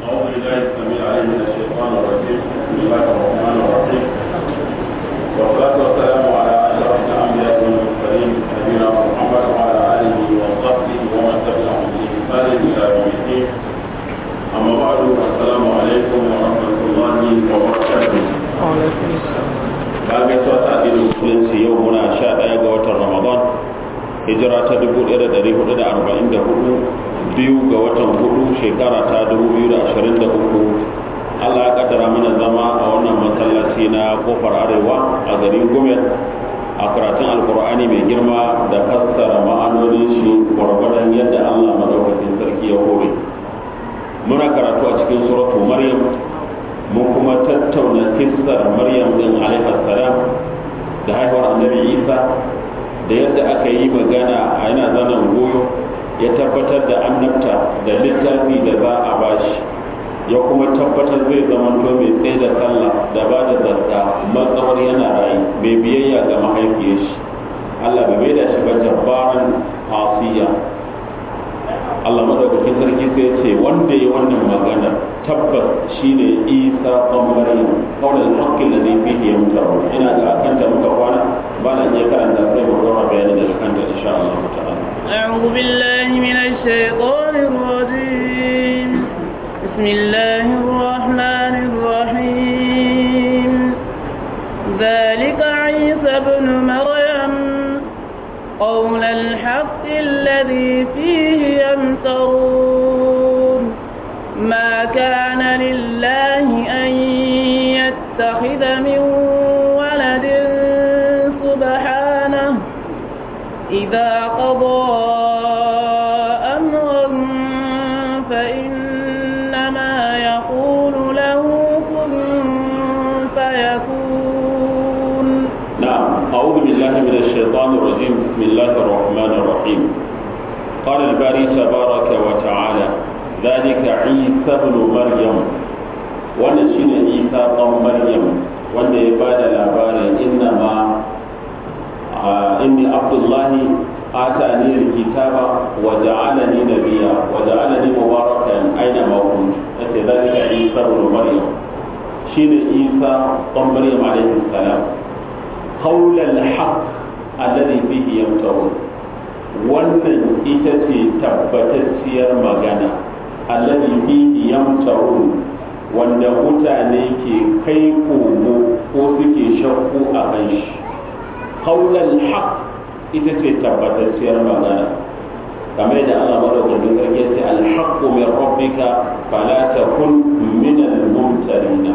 أعوذ بالله السميع العليم من الشيطان الرجيم بسم الله الرحمن الرحيم والصلاة والسلام على أشرف الأنبياء والمرسلين نبينا محمد وعلى آله وصحبه ومن تبعهم بإحسان إلى يوم الدين أما بعد السلام عليكم ورحمة الله وبركاته وعليكم السلام bayan gaisuwa ta addinin musulunci yau muna sha ɗaya ga watan ramadan hijira ta dubu ɗaya da ɗari hudu da arba'in da hudu biyu ga watan hudu shekara ta dubu biyu da ashirin da uku allah ya kaddara mana zama a wannan masallaci na kofar arewa a garin gumel a karatun alkur'ani mai girma da fassara ma'anonin shi gwargwadon yadda allah madaukakin sarki ya hore muna karatu a cikin suratu maryam mun kuma tattauna kissar maryam din alaihi salam da haihuwar annabi isa da yadda aka yi magana a yana zanen goyo ya tabbatar da annabta da littafi da za a bashi ya kuma tabbatar zai zama to mai tsaye da sallah da ba da zakka matsawar yana rayu mai biyayya ga mahaifiyar shi Allah bai bai da shi ba jabbaran asiya Allah madaukakin sarki sai ya ce wanda ya wannan magana tabbas shine Isa ɗan Maryam kawai hakkin da zai fi yamtaru ina ga akanta muka kwana ba na iya karanta sai mu gama bayani daga kanta insha Allah ta'ala أعوذ بالله من الشيطان الرجيم بسم الله الرحمن الرحيم ذلك عيسى ابن مريم قول الحق الذي فيه يمترون ما كان لله أن يتخذ من ولد سبحانه إذا قضى أمرا فإنما يقول له كن فيكون نعم أعوذ بالله من الشيطان الرجيم بسم الله الرحمن الرحيم قال الباري تبارك وتعالى ذلك عيسى بن مريم wannan shine Isa ɗan Maryam wanda ya bada labarin inna ma inni Abdullahi atani alkitaba wa ja'alani nabiyya wa ja'alani mubarakan aina ma kuntu yace zalika Isa ibn Maryam shine Isa ɗan Maryam alaihi salam qawl al-haq alladhi fihi yamtarun wannan ita ce tabbatacciyar magana alladhi fihi yamtarun wanda mutane ke kai komo ko suke shakku a kan shi qaulal haq ita ce tabbatacciyar magana kamar da Allah madaukakin sarki ce alhaqqu min rabbika fala takun min al-mumtarina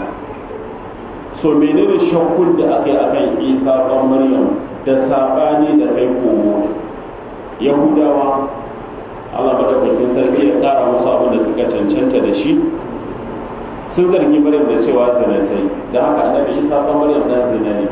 so menene shakkun da aka yi akan Isa ɗan Maryam da sabani da kai komo Yahudawa Allah madaukakin sarki ya kara musu abin da suka cancanta da shi sun zargi Maryam da cewa zina ta yi da haka annabi Isa ɗan Maryam dan zina ne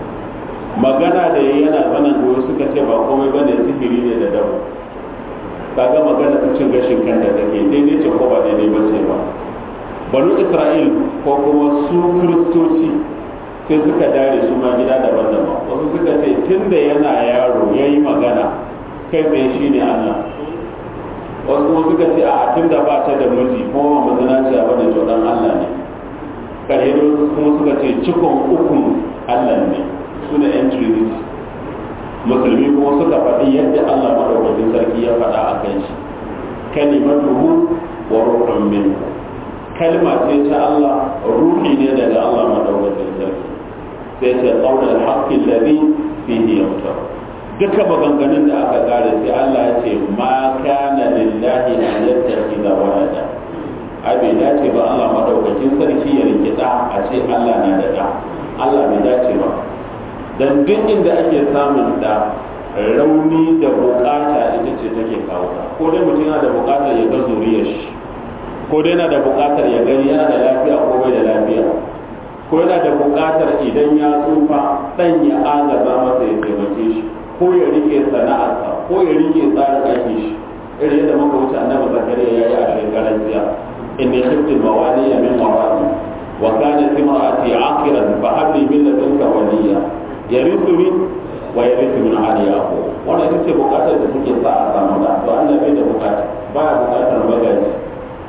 magana da yayi yana zanen goyo suka ce ba komai bane sihiri ne da dabo kaga magana ta cin gashin kanta take daidai ce ko ba daidai ba ce ba banu Isra'il ko kuma su kiristoci sai suka dare su ma gida daban-daban wasu suka ce tun da yana yaro ya yi magana kai tsaye shi ne Allah wasu kuma suka ce a tun da ba ta da miji kuma ba mazina ce a bane to dan Allah ne kare da wasu kuma suka ce cikon ukun Allah ne su ne yan trinity musulmi kuma suka faɗi yadda Allah madaukakin sarki ya faɗa a kan shi kalimatuhu wa ruhun min kalma ce ta Allah ruhi ne daga Allah madaukakin sarki sai ce qaulul haqqi alladhi fihi yamtar duka maganganun da aka kare sai Allah ya ce ma kana lillahi an yattakhidha walada ai bai dace ba Allah madaukakin sarki ya rike da a ce Allah na da da Allah bai dace ba dan duk inda ake samun da rauni da bukata ita ce take kawo ta ko dai mutum yana da bukatar ya ga zuriyar shi ko dai yana da bukatar ya gani yana da lafiya ko bai da lafiya ko yana da bukatar idan ya tsufa dan ya agaza masa ya taimake shi ko ya rike sana'arsa ko ya rike tsarin aikin shi irin yadda muka wuce annabi zakariya ya yi a shekaran jiya inni khiftu mawaliya min wara'i wa kanat imra'ati aqiran fa habli min ladunka waliya yarithuni wa yarithu min ali yaqub wannan ita ce bukatar da suke sa a samu da to Allah bai da bukata baya bukatar magaji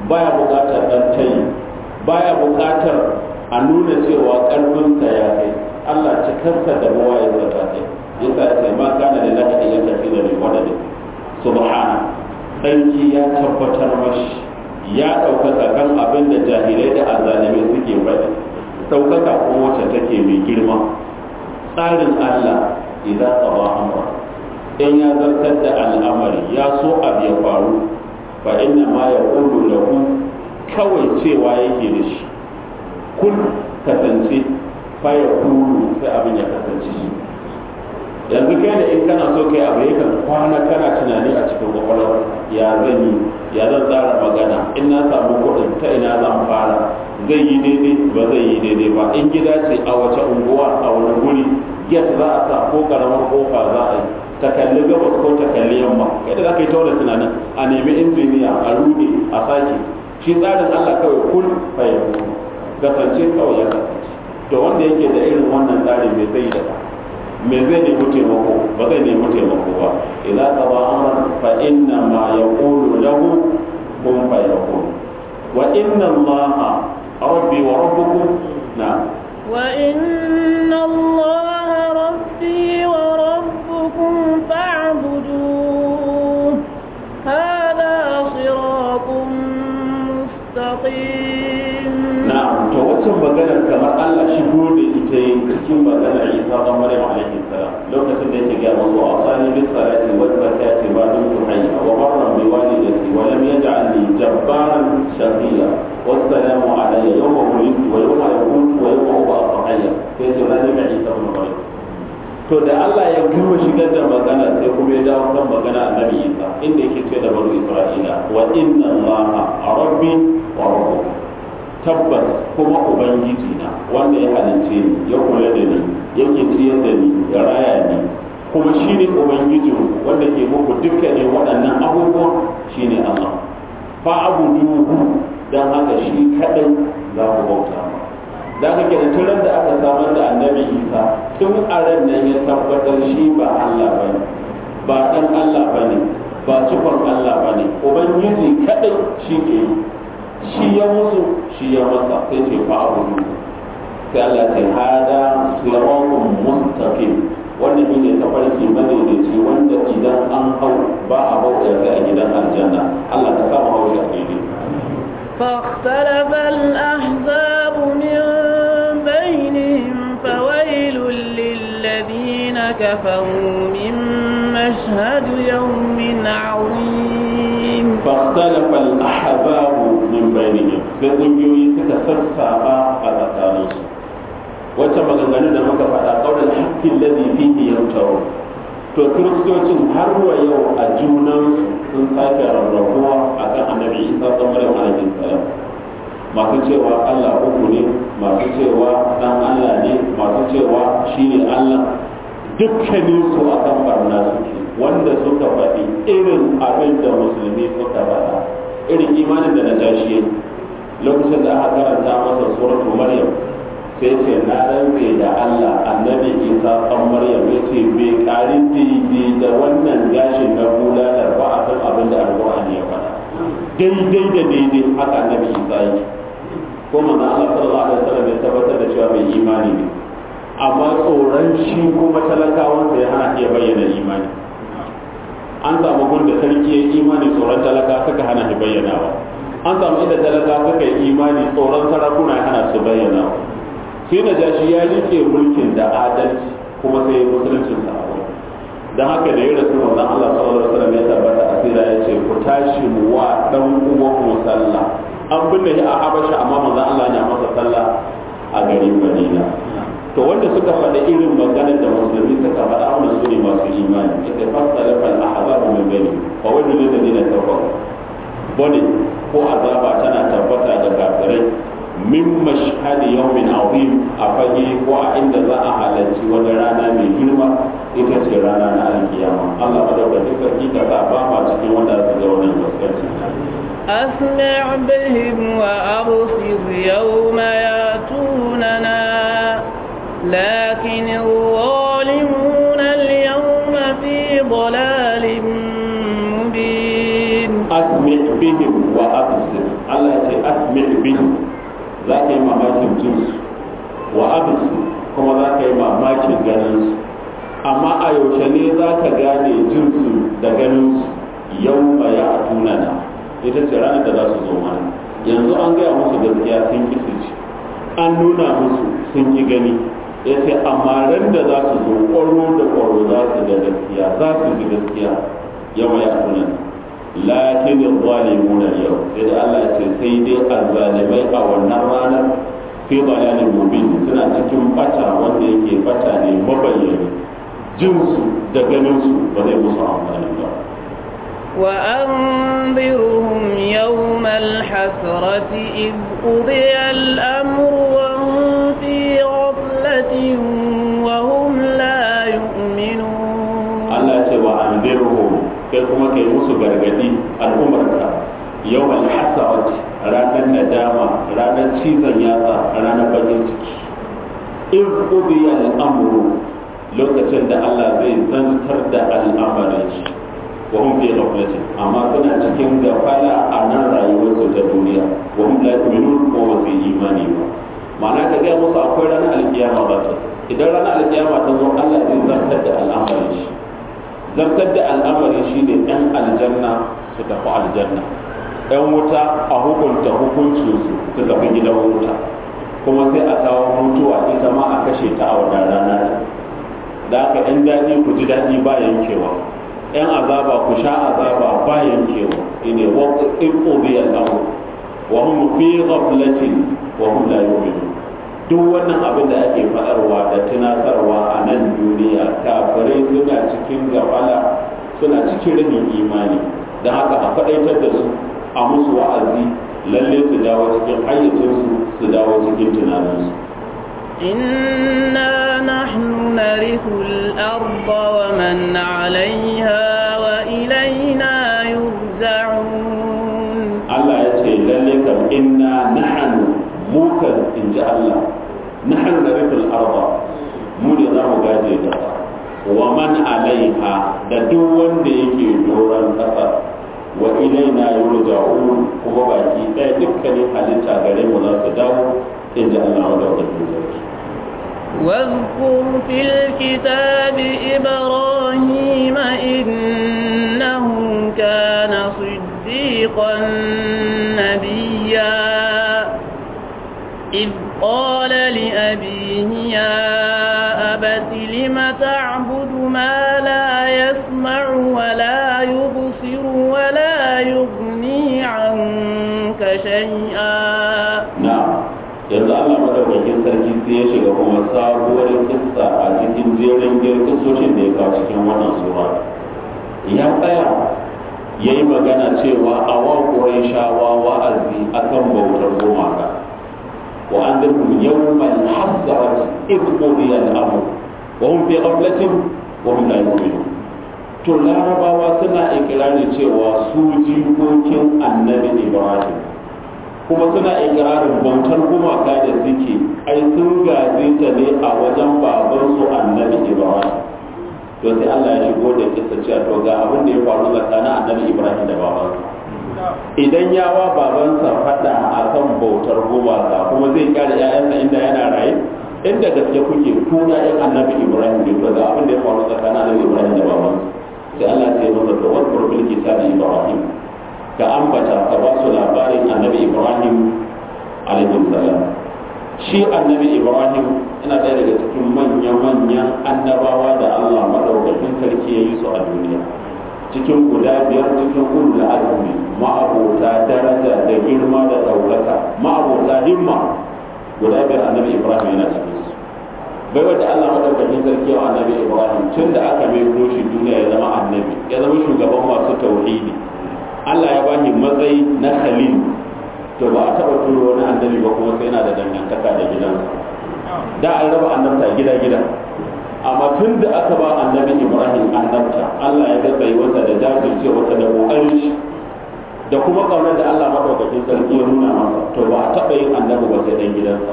baya buƙatar ɗan tayi baya buƙatar a nuna cewa ƙarfinsa ya kai Allah cikarsa da bawa ya zata kai yasa ya ce ma kana da laka iya tafi da mai wadda subhana ɗanki ya tabbatar mashi ya ɗaukaka kan abin da jahilai da azalimai suke faɗi ɗaukaka ko wacce take mai girma tsarin Allah idan qada amra in ya zartar da al'amari ya so abu ya faru fa inna ma yaqulu lahu kawai cewa yake da shi kun kasance fa yaqulu sai abin ya kasance shi yanzu kai da in kana so kai abu yakan kwana kana tunani a cikin kwakwalwar ya zan yi ya zan tsara magana in na samu kuɗin ta ina zan fara zai yi daidai ba zai yi daidai ba in gida ce a wace unguwa a wani guri get za a sa ko karamar kofa za a yi ta kalli gabas ko ta kalli yamma kai da za ka yi taura tunanin a nemi injiniya a rude a sake shi tsarin allah kawai kun fahimtu kasance kawai ya kasance to wanda yake da irin wannan tsarin mai zai da me zai nemi taimako ba zai nemi taimako ba idan ka ba amran fa inna ma yaqulu lahu kun fa yakun wa inna allaha rabbi wa rabbukum na wa inna allaha rabbi wa rabbukum fa'buduhu hada siratun mustaqim na'am to wacce maganar kamar Allah shigo da ita yin cikin maganar Isa dan Maryam alaihi salam lokacin da yake ga masu asani bis salati wal zakati ma dum tuhayya wa barran bi walidati wa lam yaj'alni jabbaran shaqiya wassalamu alayya yawma wulidtu wa yawma yamutu wa yawma ub'athu hayya sai ce rani ga Isa ibn Maryam to da Allah ya gama shigar da magana sai kuma ya dawo kan magana annabi Isa inda yake ce da banu Isra'ila wa inna Allaha rabbi wa rabbukum tabbas kuma ubangiji na wanda ya halince ni ya kula da ni yake ciyar da ni ya raya ni kuma shi ne ubangijin wanda ke muku dukkanin waɗannan abubuwan shi ne Allah fa abuduhu dan haka shi kadai za ku bauta da haka kenan tun da aka samar da annabi Isa tun a ran nan ya tabbatar shi ba Allah bane ba dan Allah bane ba cikon Allah bane ubangiji kadai shi ke yi shi ya musu shi ya masa sai ce fa abudu sai Allah ce hada siratun mustaqim wannan shi ne tafarki madaidaici wanda idan an hau ba a bauta sai a gidan aljanna Allah ka samu hau shi a daidai فاختلف الأحزاب من بينهم فويل للذين كفروا من مشهد يوم عظيم فاختلف الأحزاب من بينهم sai ƙungiyoyi suka sassaɓa a tsakaninsu wacce maganganu da muka faɗa ƙaunar hakkin lazi fihi yamtaru to kiristocin har wa yau a junansu sun sake rarrabuwa a kan annabi isa ɗan maryam alaihi salam masu cewa allah uku ne masu cewa ɗan allah ne masu cewa shi ne allah dukkaninsu a kan barna suke wanda suka faɗi irin abin da musulmi suka faɗa irin imanin da na tashi lokacin da aka karanta masa suratu maryam sai ce na rantse da Allah annabi Isa ɗan Maryam ya ce bai ƙari daidai da wannan gashin na bulalar ba a san abin da alƙur'ani ya faɗa daidai da daidai haka annabi Isa yake ko manzo Allah sallallahu alaihi wasallam ya tabbatar da cewa mai imani ne amma tsoron shi kuma talakawansa ya hana iya bayyana imani an samu gun da sarki ya imani tsoron talaka suka hana shi bayyanawa an samu inda talaka suka yi imani tsoron sarakuna ya hana su bayyanawa sai na jashi ya rike mulkin da adalci kuma sai ya musuluncin sa a wani don haka da ya rasu wannan Allah sallallahu alaihi wasallam ya tabbata asira ya ce ku tashi mu wa dan uwan mu sallah an binne shi a Habasha amma manzon Allah ya masa sallah a garin Madina to wanda suka faɗa irin maganar da musulmi suka faɗa wannan su ne masu imani ita fasala fal ahzabu min bani fa wajhu lil ladina kafaru bane ko azaba tana tabbata ga kafirai min mashhadi yawmin azim a fage ko a inda za a halarci wani rana mai girma ita ce rana na alkiyama Allah madaukakin sarki ka sa ba ma cikin wanda su ga wannan gaskanci أسمع بهم وأبصر يوم ياتوننا لكن الظالمون اليوم في ضلال مبين asmi bihim wa absir Allah ya ce asmi' bihi za ka yi mamakin jinsu wa absir kuma za ka yi mamakin ganin su amma a yaushe ne za ka gane jinsu da ganin su yau ma ya tunana ita ce ranar da za su zo mana yanzu an gaya musu gaskiya sun ki su ci an nuna musu sun ki gani ya ce amma ran da za su zo ƙwaro da ƙwaro za su ga gaskiya za su ji gaskiya yau ma ya tunana lakin zalimuna yau sai da Allah ce sai dai azzalimai a wannan ranar fi dalalin mubin suna cikin bata wanda yake bata ne mabayyani jinsu da ganinsu ba zai musu amfani ba وأنذرهم يوم الحسرة إذ قضي الأمر وهم في غفلة وهم لا يؤمنون Allah ce wa anzirhum kai kuma kai musu gargadi al'umarka yawmal hasarati ranar nadama ranar cizon yatsa ranar bakin ciki in qudiya al'amru lokacin da Allah zai zantar da al'amarin shi wa hum fi ghaflatin amma suna cikin gafala a nan rayuwarsu ta duniya wa hum la yu'minun ko ba su yi imani ba ma'ana ka ga musu akwai ranar alkiyama ba ta idan ranar alkiyama ta zo Allah zai zartar da al'amarin shi zartar da al'amari shine yan aljanna su tafi aljanna yan wuta a hukunta hukuncinsu su tafi gidan wuta kuma sai a kawo mutuwa ita ma a kashe ta a wannan rana da aka yan daɗi ku ji daɗi ba yankewa yan azaba ku sha azaba ba yankewa ine waqt iqdi al-amr wa hum fi ghaflatin wa hum la yu'minun duk wannan abin da ake faɗarwa da tunatarwa a nan duniya kafirai suna cikin gafala suna cikin rabin imani don haka a faɗaitar da su a musu wa'azi lalle su dawo cikin hayyacinsu su dawo cikin tunaninsu إنا نحن نرث الأرض ومن عليها وإلينا يرجعون Allah ya ce lalle kam inna nahnu mukan in ji Allah nahnu narithul arda mu ne za mu gaje ta wa man alaiha da duk wanda yake doron ƙasa wa ilaina yurja'un kuma baki ɗaya dukkanin halitta gare mu za su dawo in ji Allah wa daukakin sarki واذكر في الكتاب إبراهيم إنه كان صديقا نبيا إذ قال لأبيه يا أبت لم تعبد ما لا يسمع ولا يبصر ولا يغني عنك شيئا na'am yanzu Allah madaukakin sarki sai ya shiga kuma sabuwar kissa a cikin jerin girkisoshin da ya kawo cikin wannan sura ya tsaya ya yi magana cewa a wa shawa wa'azi akan bautar gumaka wa an zirkum yawmal hasrat id qudiya al-amr wa hum fi ghaflatin wa hum la yu'minun to larabawa suna ikirarin cewa su jikokin annabi ibrahim kuma suna ikirarin bautar gumaka da suke ai sun gaje ta ne a wajen babansu annabi ibrahim to sai Allah ya shigo da kisa cewa to ga abin da ya faru tsakanin annabi ibrahim da babansa idan ya wa babansa fada akan bautar gumaka kuma zai kare ƴaƴansa inda yana raye inda gaske kuke kuna ƴan annabi ibrahim ne to ga abin da ya faru tsakanin annabi ibrahim da babansa sai Allah ya ce masa to wadkur bil kitabi ibrahim ka ambata ka ba su labarin annabi ibrahim salam shi annabi ibrahim yana ɗaya daga cikin manya-manyan annabawa da allah maɗaukakin sarki ya yi su a duniya cikin guda biyar cikin ulul azmi ma'abota daraja da girma da ɗaukaka ma'abota himma guda biyar annabi ibrahim yana cikin su bai wadda allah maɗaukakin sarki wa annabi ibrahim tun da aka mai shi duniya ya zama annabi ya zama shugaban masu tauhidi Allah ya bani matsayi na khalil to ba a taba turo wani annabi ba kuma sai yana da dangantaka da gidansa da an raba annabta gida gida amma tun da aka ba annabi Ibrahim annabta Allah ya ga wata da jajirce wata da kokarin shi da kuma kaunar da Allah madaukakin sarki ya nuna masa to ba a taba yin annabi ba sai dan gidansa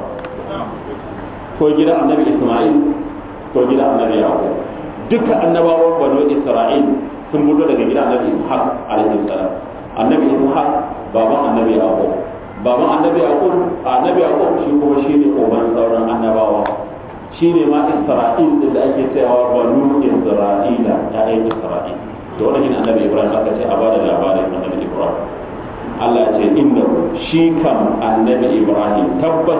ko gidan annabi Isma'il ko gidan annabi Yaqub duka annabawan banu Isra'il sun fito daga gidan annabi ishaq alaihi salam annabi ishaq baban annabi yaqub baban annabi yaqub annabi yaqub shi kuma shine uban sauran annabawa shine ma isra'il din da ake cewa banu isra'ila ya'yan isra'il da wannan annabi ibrahim aka ce a bada labarin annabi ibrahim Allah ya ce inda shi kam annabi ibrahim tabbas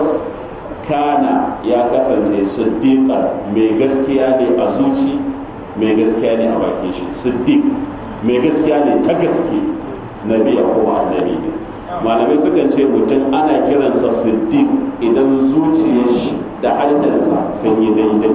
kana ya kasance siddiqan mai gaskiya ne a zuci mai gaskiya ne a bakin shi siddiq mai gaskiya ne ta gaske nabi ko annabi ne malamai sukan ce mutum ana kiransa siddiq idan zuciyar shi da harshensa sun yi daidai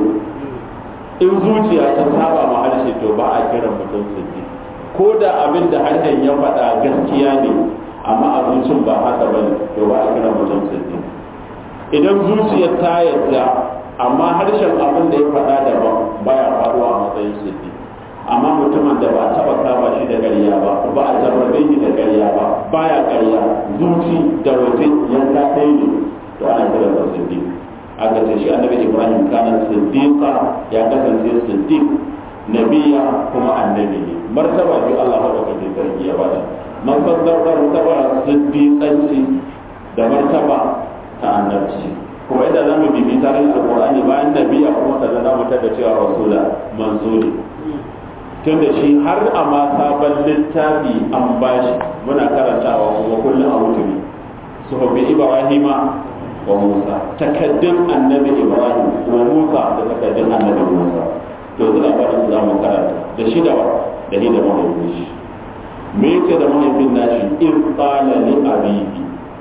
in zuciya ta saba ma harshe to ba a kiran mutum siddiq ko da abin da harshen ya faɗa gaskiya ne amma a zucin ba haka bane to ba a kiran mutum siddiq idan zuciyar ta yadda amma harshen abin da ya faɗa daban baya faruwa a matsayin siddi amma mutumin da ba taɓa kama shi da ƙarya ba ba a jarrabe shi da ƙarya ba baya ƙarya zuci da waje yanka ɗaya ne to ana kira da siddi aka ce shi annabi ibrahim kana siddiqa ya kasance siddiq nabiya kuma annabi ne martaba biyu Allah madaukakin sarki ya bada martaba siddiqanci da martaba ta annabci kuma idan zamu bibi tarihin alqur'ani bayan nabiya kuma kaza za mu tada cewa rasula manzo ne tunda shi har a ma sabon littafi an bashi muna karantawa kuma kullum a mutumi suhubbi ibrahima wa musa takaddun annabi ibrahim wa musa da takaddun annabi musa to zuwa barin za mu karanta da shi da da ni da mahaifin shi me yace da mahaifin nashi in qala li abihi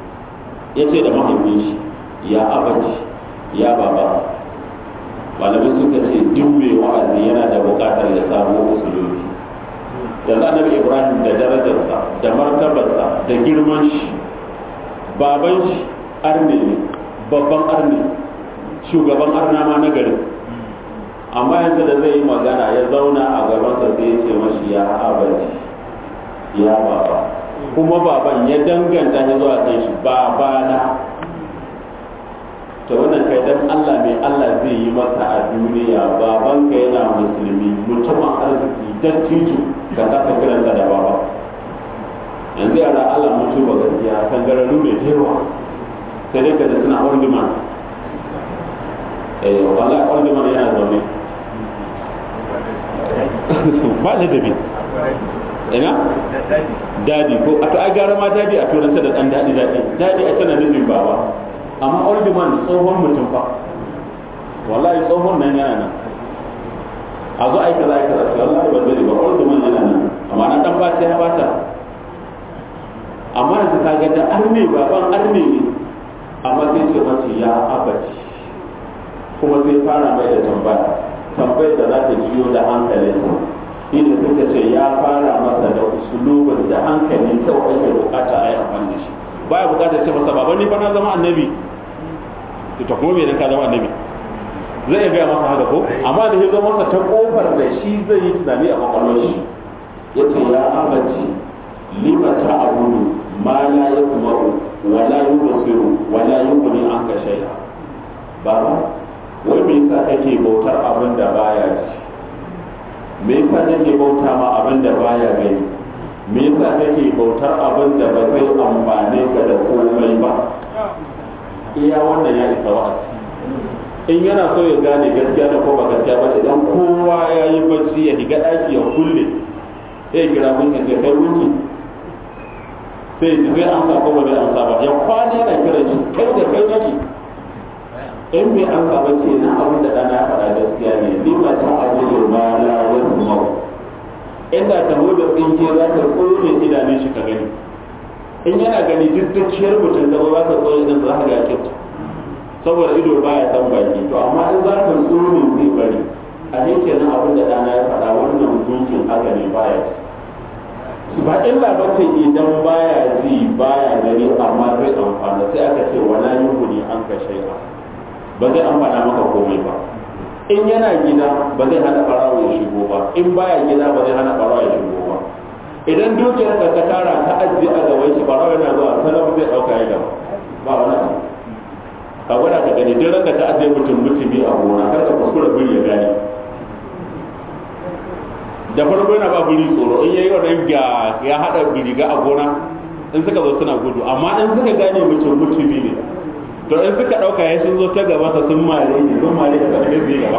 yace da mahaifin shi ya abaci ya baba malamai suka ce duk mai wa'azi yana da bukatar ya samu usuluri da annabi ibrahim da darajarsa da martabarsa da girman shi baban shi arne ne babban arne shugaban arna ma na garin amma yanzu da zai yi magana ya zauna a gabansa sai ya ce mashi ya abaci ya baba kuma baban ya danganta shi zuwa kai shi babana to wannan kai dan Allah mai Allah zai yi maka a duniya baban ka yana musulmi mutumin arziki dattijo ka kasa kiransa da baba yanzu yara Allah mutu ba gaskiya kan gararru ne da yawa sai dai ka da suna old man eh wallahi old man yana zaune ba da dabi ina dadi ko a to ai gara ma dadi a turanci da dan dadi dadi dadi a tana nufin baba amma old man tsohon mutum fa wallahi tsohon nan yana nan a zo aika za ka zafi wallahi ba zai ba old man yana nan amma na dan bata ya bata amma yanzu ka ga da arne baban arne ne amma sai ce mace ya abaci kuma sai fara mai da tambaya tambayar da za ta jiyo da hankalinsa inda suka ce ya fara masa da usulubin da hankali kawai ake bukata a yi amfani da shi baya bukatar ce masa baba ni fa na zama annabi to ta kuma me dan ka zama annabi zai iya gaya masa haka ko amma da ya zo masa ta kofar da shi zai yi tunani a kwakwalwar shi yace ya abaci lima ta abudu ma la yasma'u wa la yubsiru wa la yughni anka shay'a baba wai me yasa kake bautar abin da baya ji me yasa kake bauta ma abin da baya gani me yasa kake bautar abin da ba zai amfane ka da komai ba iya wannan ya isa wa'azi in yana so ya gane gaskiya da ko ba gaskiya ba idan kowa ya yi bacci ya shiga ɗaki ya kulle sai kira mun ya ce kai wuki sai ji zai amsa ko ba zai amsa ba ya kwana yana kira shi kai da kai nake in bai amsa ba ce na abin da ɗana ya faɗa gaskiya ne ni ma ta abu da ma la wasu mau inda ta da tsinke za ta tsone idanun shi ka gani in yana gani duk dukkiyar mutum da za ka tsone idan za ka ga kyauta saboda ido baya san baki to amma in za ka tsone zai bari a ne kenan abin da ɗana ya faɗa wannan gunkin haka ne baya ci ba illa ba ce idan baya ji baya gani amma zai amfana sai aka ce wala yuhuni an ka shay'a ba zai amfana maka komai ba in yana gida ba zai hana barawa ya shigo ba in baya gida ba zai hana barawa ya shigo ba idan dukiyar ka ta tara ta ajiye a gaban shi barawa yana zuwa salam zai dauka ya gaba ba wani abu ka gwada ka gani duk ranka ta ajiye mutum mutumi a gona kar ka kuskura biri ya gane da farko yana ba biri tsoro in yayi wannan ga ya hada biriga a gona in suka zo suna gudu amma in suka gane mutum mutumi ne to in suka ɗauka ya sun zo ta gaba ta sun mare ne sun mare da ƙarfi su gaba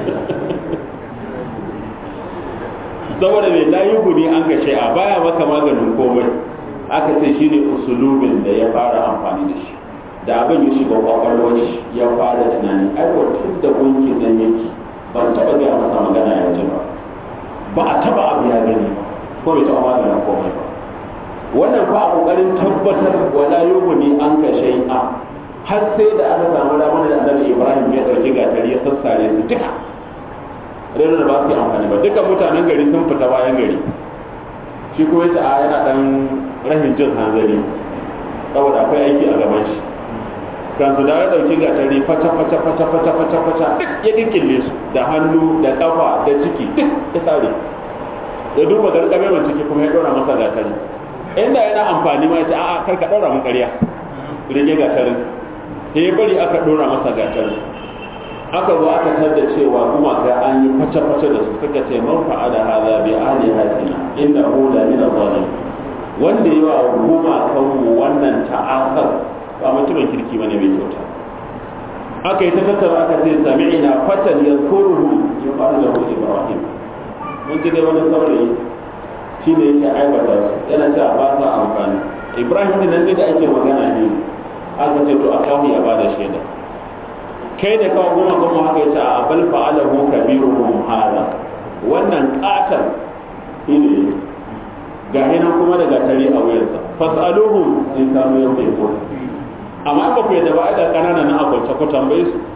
saboda mai layi guni an gashe a baya maka maganin komai aka ce shi ne usulubin da ya fara amfani da shi da abin ya shiga kwakwalwar shi ya fara tunani ai tun da gunki nan yake ba taɓa gaya masa magana ya ji ba ba a taɓa abu ya gani ba ko bai taɓa maganin komai ba wannan fa a ƙoƙarin tabbatar wala yughni an ka shay'a har sai da aka samu damar da annabi Ibrahim ya ɗauki gatari ya sassare su duka rena da ba su yi amfani ba duka mutanen gari sun fita bayan gari shi kuma yace a yana dan rahin jin hanzari saboda akwai aiki a gaban shi kan su da ya dauki gatari fata fata fata fata fata fata duk ya dinkille su da hannu da kafa da ciki duk ya sare ya duba garkame mai ciki kuma ya dora masa gatari inda yana amfani ma yace a'a kar ka dora mun ƙarya rike gatarin sai ya bari aka dora masa gatarin aka zo aka tar da cewa gumaka an yi face-face da su suka ce man fa'ada hadha bi alihatina innahu la min adh-dhalim wanda yi wa gumakan mu wannan ta'asar ba mutumin kirki bane mai kyauta aka yi ta tattara aka ce sami'ina fatan yadhkuruhu yuqalu lahu ibrahim mun ji dai wani saurayi shi ne yake aibata su yana cewa ba sa amfani ibrahim din nan da ake magana ne aka ce to a kawo ya bada shaida kai da kawo goma goma haka yace a bal fa'alahu kabiruhum hada wannan katar shine ga hina kuma daga tare a wuyarsa fasaluhum in kanu yaqulu amma ba ku yadda ba da kanana na akwance ku tambaye su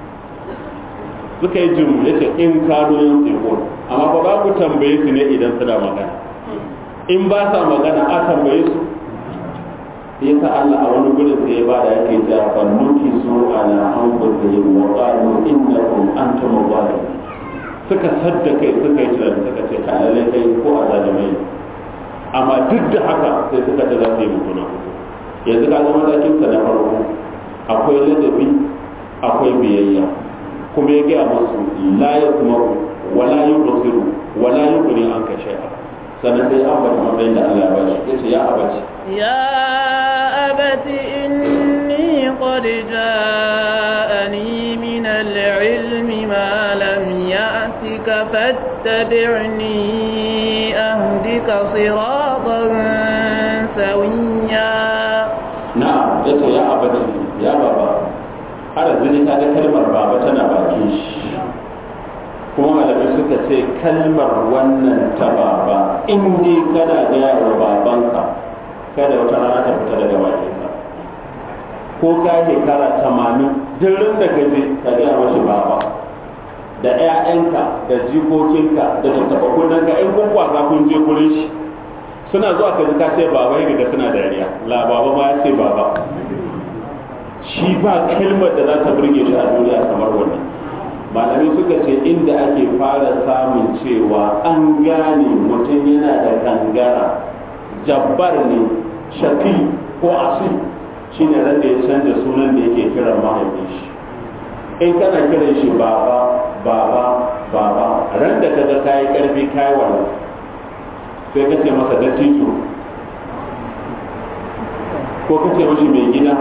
suka yi jimu yace in kanu yaqulu amma ba za ku tambaye su ne idan suna magana in ba sa magana a tambaye su yasa Allah a wani gurin sai ya bada yake cewa fannuki su ala anfusihim wa qalu innakum antum zalimun suka sadda kai suka yi tunani suka ce ka lalle kai ko a zalimai amma duk da haka sai suka ce za su yi mutuna yanzu ka ga matakin sa na farko akwai ladabi akwai biyayya kuma ya gaya musu la yasma'u wala yubsiru wala yughni anka shay'a sannan sai an bata matsayin da Allah ya bashi yace ya abaci يا أبت إني قد جاءني من العلم ما لم يأتك فاتبعني أهدك صراطا سويا na'am yace ya abaci ya baba har zini ta ga kalmar baba tana bakin shi kuma malamai suka ce kalmar wannan ta baba in dai kana gaya wa babanka kada wata rana ta fita daga bakinka ko ka shekara tamanin dirin da ka je ka gaya mashi baba da 'ya'yanka da jikokinka da tattaɓa kunnanka in kun kwasa kun je gurin shi suna zuwa ka ji ka ce baba ya ga suna dariya la baba ma ya ce baba shi ba kalmar da za ta burge shi a duniya kamar wannan malami suka ce inda ake fara samun cewa an gane mutum yana da kangara jabbar ne shafi ko asil shine ran da ya canza sunan da yake kiran mahaifin shi in kana kiran shi baba baba baba ran da kaga kayi karfi kayi wannan sai ka ce masa dattijo ko ka ce mashi mai gida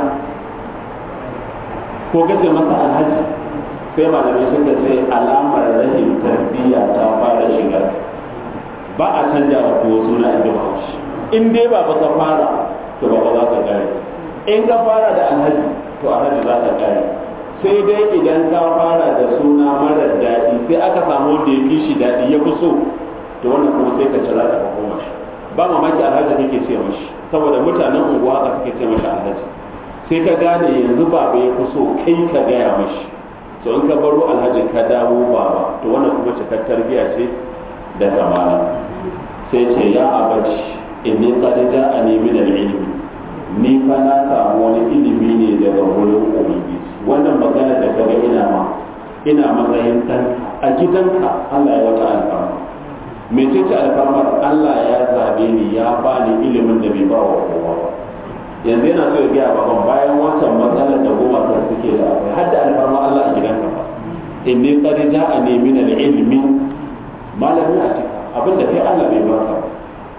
ko ka ce masa alhaji sai malamai suka ce alamar rashin tarbiyya ta fara shiga ba a canja wa kowa suna inda ba shi in dai ba ka fara to ba za ka kare in ka fara da alhaji to alhaji za ka kare sai dai idan ka fara da suna marar daɗi sai aka samu wanda ya fi shi daɗi ya fi so to wannan kuma sai ka cira da koma shi ba mamaki alhaji kake ce mashi saboda mutanen unguwa haka suke ce mashi alhaji sai ka gane yanzu baba ya fi so kai ka gaya mashi to in ka baro alhaji ka dawo baba to wannan kuma cikar tarbiyya ce da kamala sai ce ya abaci inni qad ja'ani min al-ilmi ni fa na samu wani ilimi ne daga wurin ubangiji wannan magana da kaga ina ma ina matsayin dan a gidanka Allah ya wata alfarma mece ce alfarmar Allah ya zabe ni ya bani ilimin da bai ba wa kowa ba yanzu yana so ya gaya baban bayan wancan matsalar da goma kan suke da akwai har da alfarma Allah a gidanka ba inni qad ja'ani min al-ilmi malami a cika abinda kai Allah bai baka ba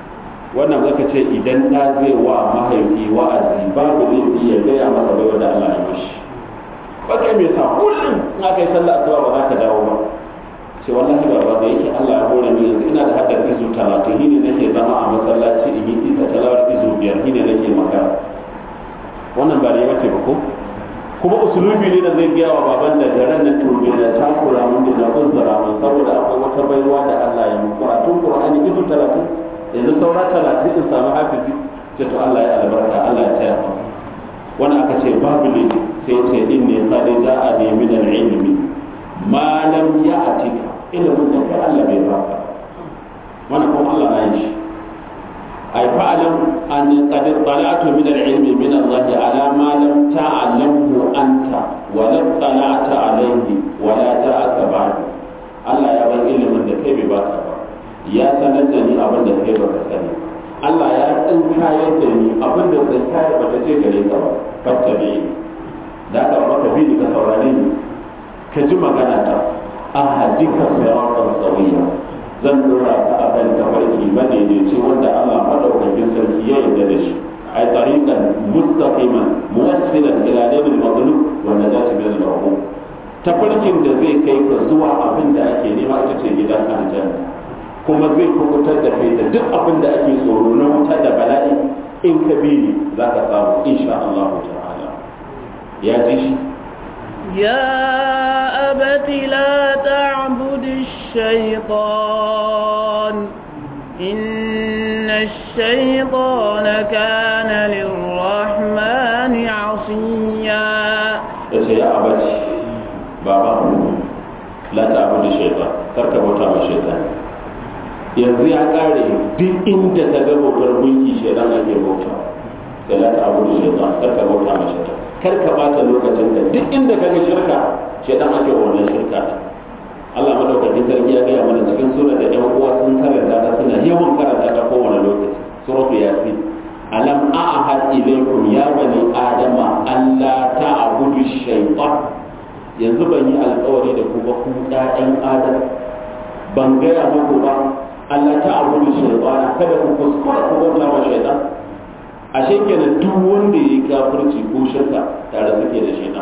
wannan zaka ce idan ɗa zai wa mahaifi wa'azi babu laifi ya gaya masa bai wanda Allah ya mashi ba kai me sa kullum in aka yi sallah asuba ba za ka dawo ba sai wallahi baba da yake Allah ya hore ni yanzu ina da haddar izu talatin shine nake zama a masallaci in yi isa talawar izu biyar shine nake magana wannan ba ne bace ba ko kuma usulubi ne da zai gaya wa baban da garan na turbe da takura mun da kunzura mun saboda akwai wata baiwa da Allah ya mu karatun Qur'ani izu talatin yanzu saura talatin in samu hafizi sai to Allah ya albarka Allah ya taya mu wani aka ce babu ne sai ce din ne qad ja'a bi min al-ilmi ma lam ya'tika ilimin da kai Allah bai baka wannan kuma Allah na yi shi ay fa'lam an qad tala'tu min al-ilmi min Allah ala ma lam ta'lamhu anta wa lam tala'ta alayhi wa la ja'aka ba'd Allah ya bar ilimin da kai bai baka ba ya sanar da ni abin da kai baka sani Allah ya tsinkayar da ni abin da tsinkayar bata ce gare ka ba fattabe da ka maka bi ni ka saurare ni ka ji magana ta ahadika siratan sawiya zan dora ka akan tafarki madaidaici wanda Allah madaukakin sarki ya yarda da shi ay tariqan mustaqiman muwassilan ila nabil maghlub wa najati min al-mahbub tafarkin da zai kai ka zuwa abin da ake nema ita ce gidan aljanna kuma zai kubutar da kai da duk abin da ake tsoro na wuta da bala'i in ka bi ni za ka samu insha Allah ta'ala ya ji shi يا أبت لا تعبد الشيطان إن الشيطان كان للرحمن عصيا ya ce ya abaci baba la ta abu da shaitan karka bauta ma shaitan yanzu ya kare duk inda ka ga bautar gunki shaitan ake bauta sai la ta abu da shaitan karka bauta ma shaitan karka bata lokacin ka duk inda ka ga shirka shaitan ake wannan shirka Allah madaukakin sarki ya gaya mana cikin sura da ƴan uwa sun karanta ta suna yawan karanta ta kowane lokaci suratu yasin alam a'had ilaykum ya bani adama alla ta'budu shaytan yanzu ban yi alkawari da ku ba ku ɗayan adam ban gaya muku ba Allah ta'budu shaytan kada ku kuskura ku bauta wa shaytan ashe kenan duk wanda yayi kafirci ko shirka tare suke da shaytan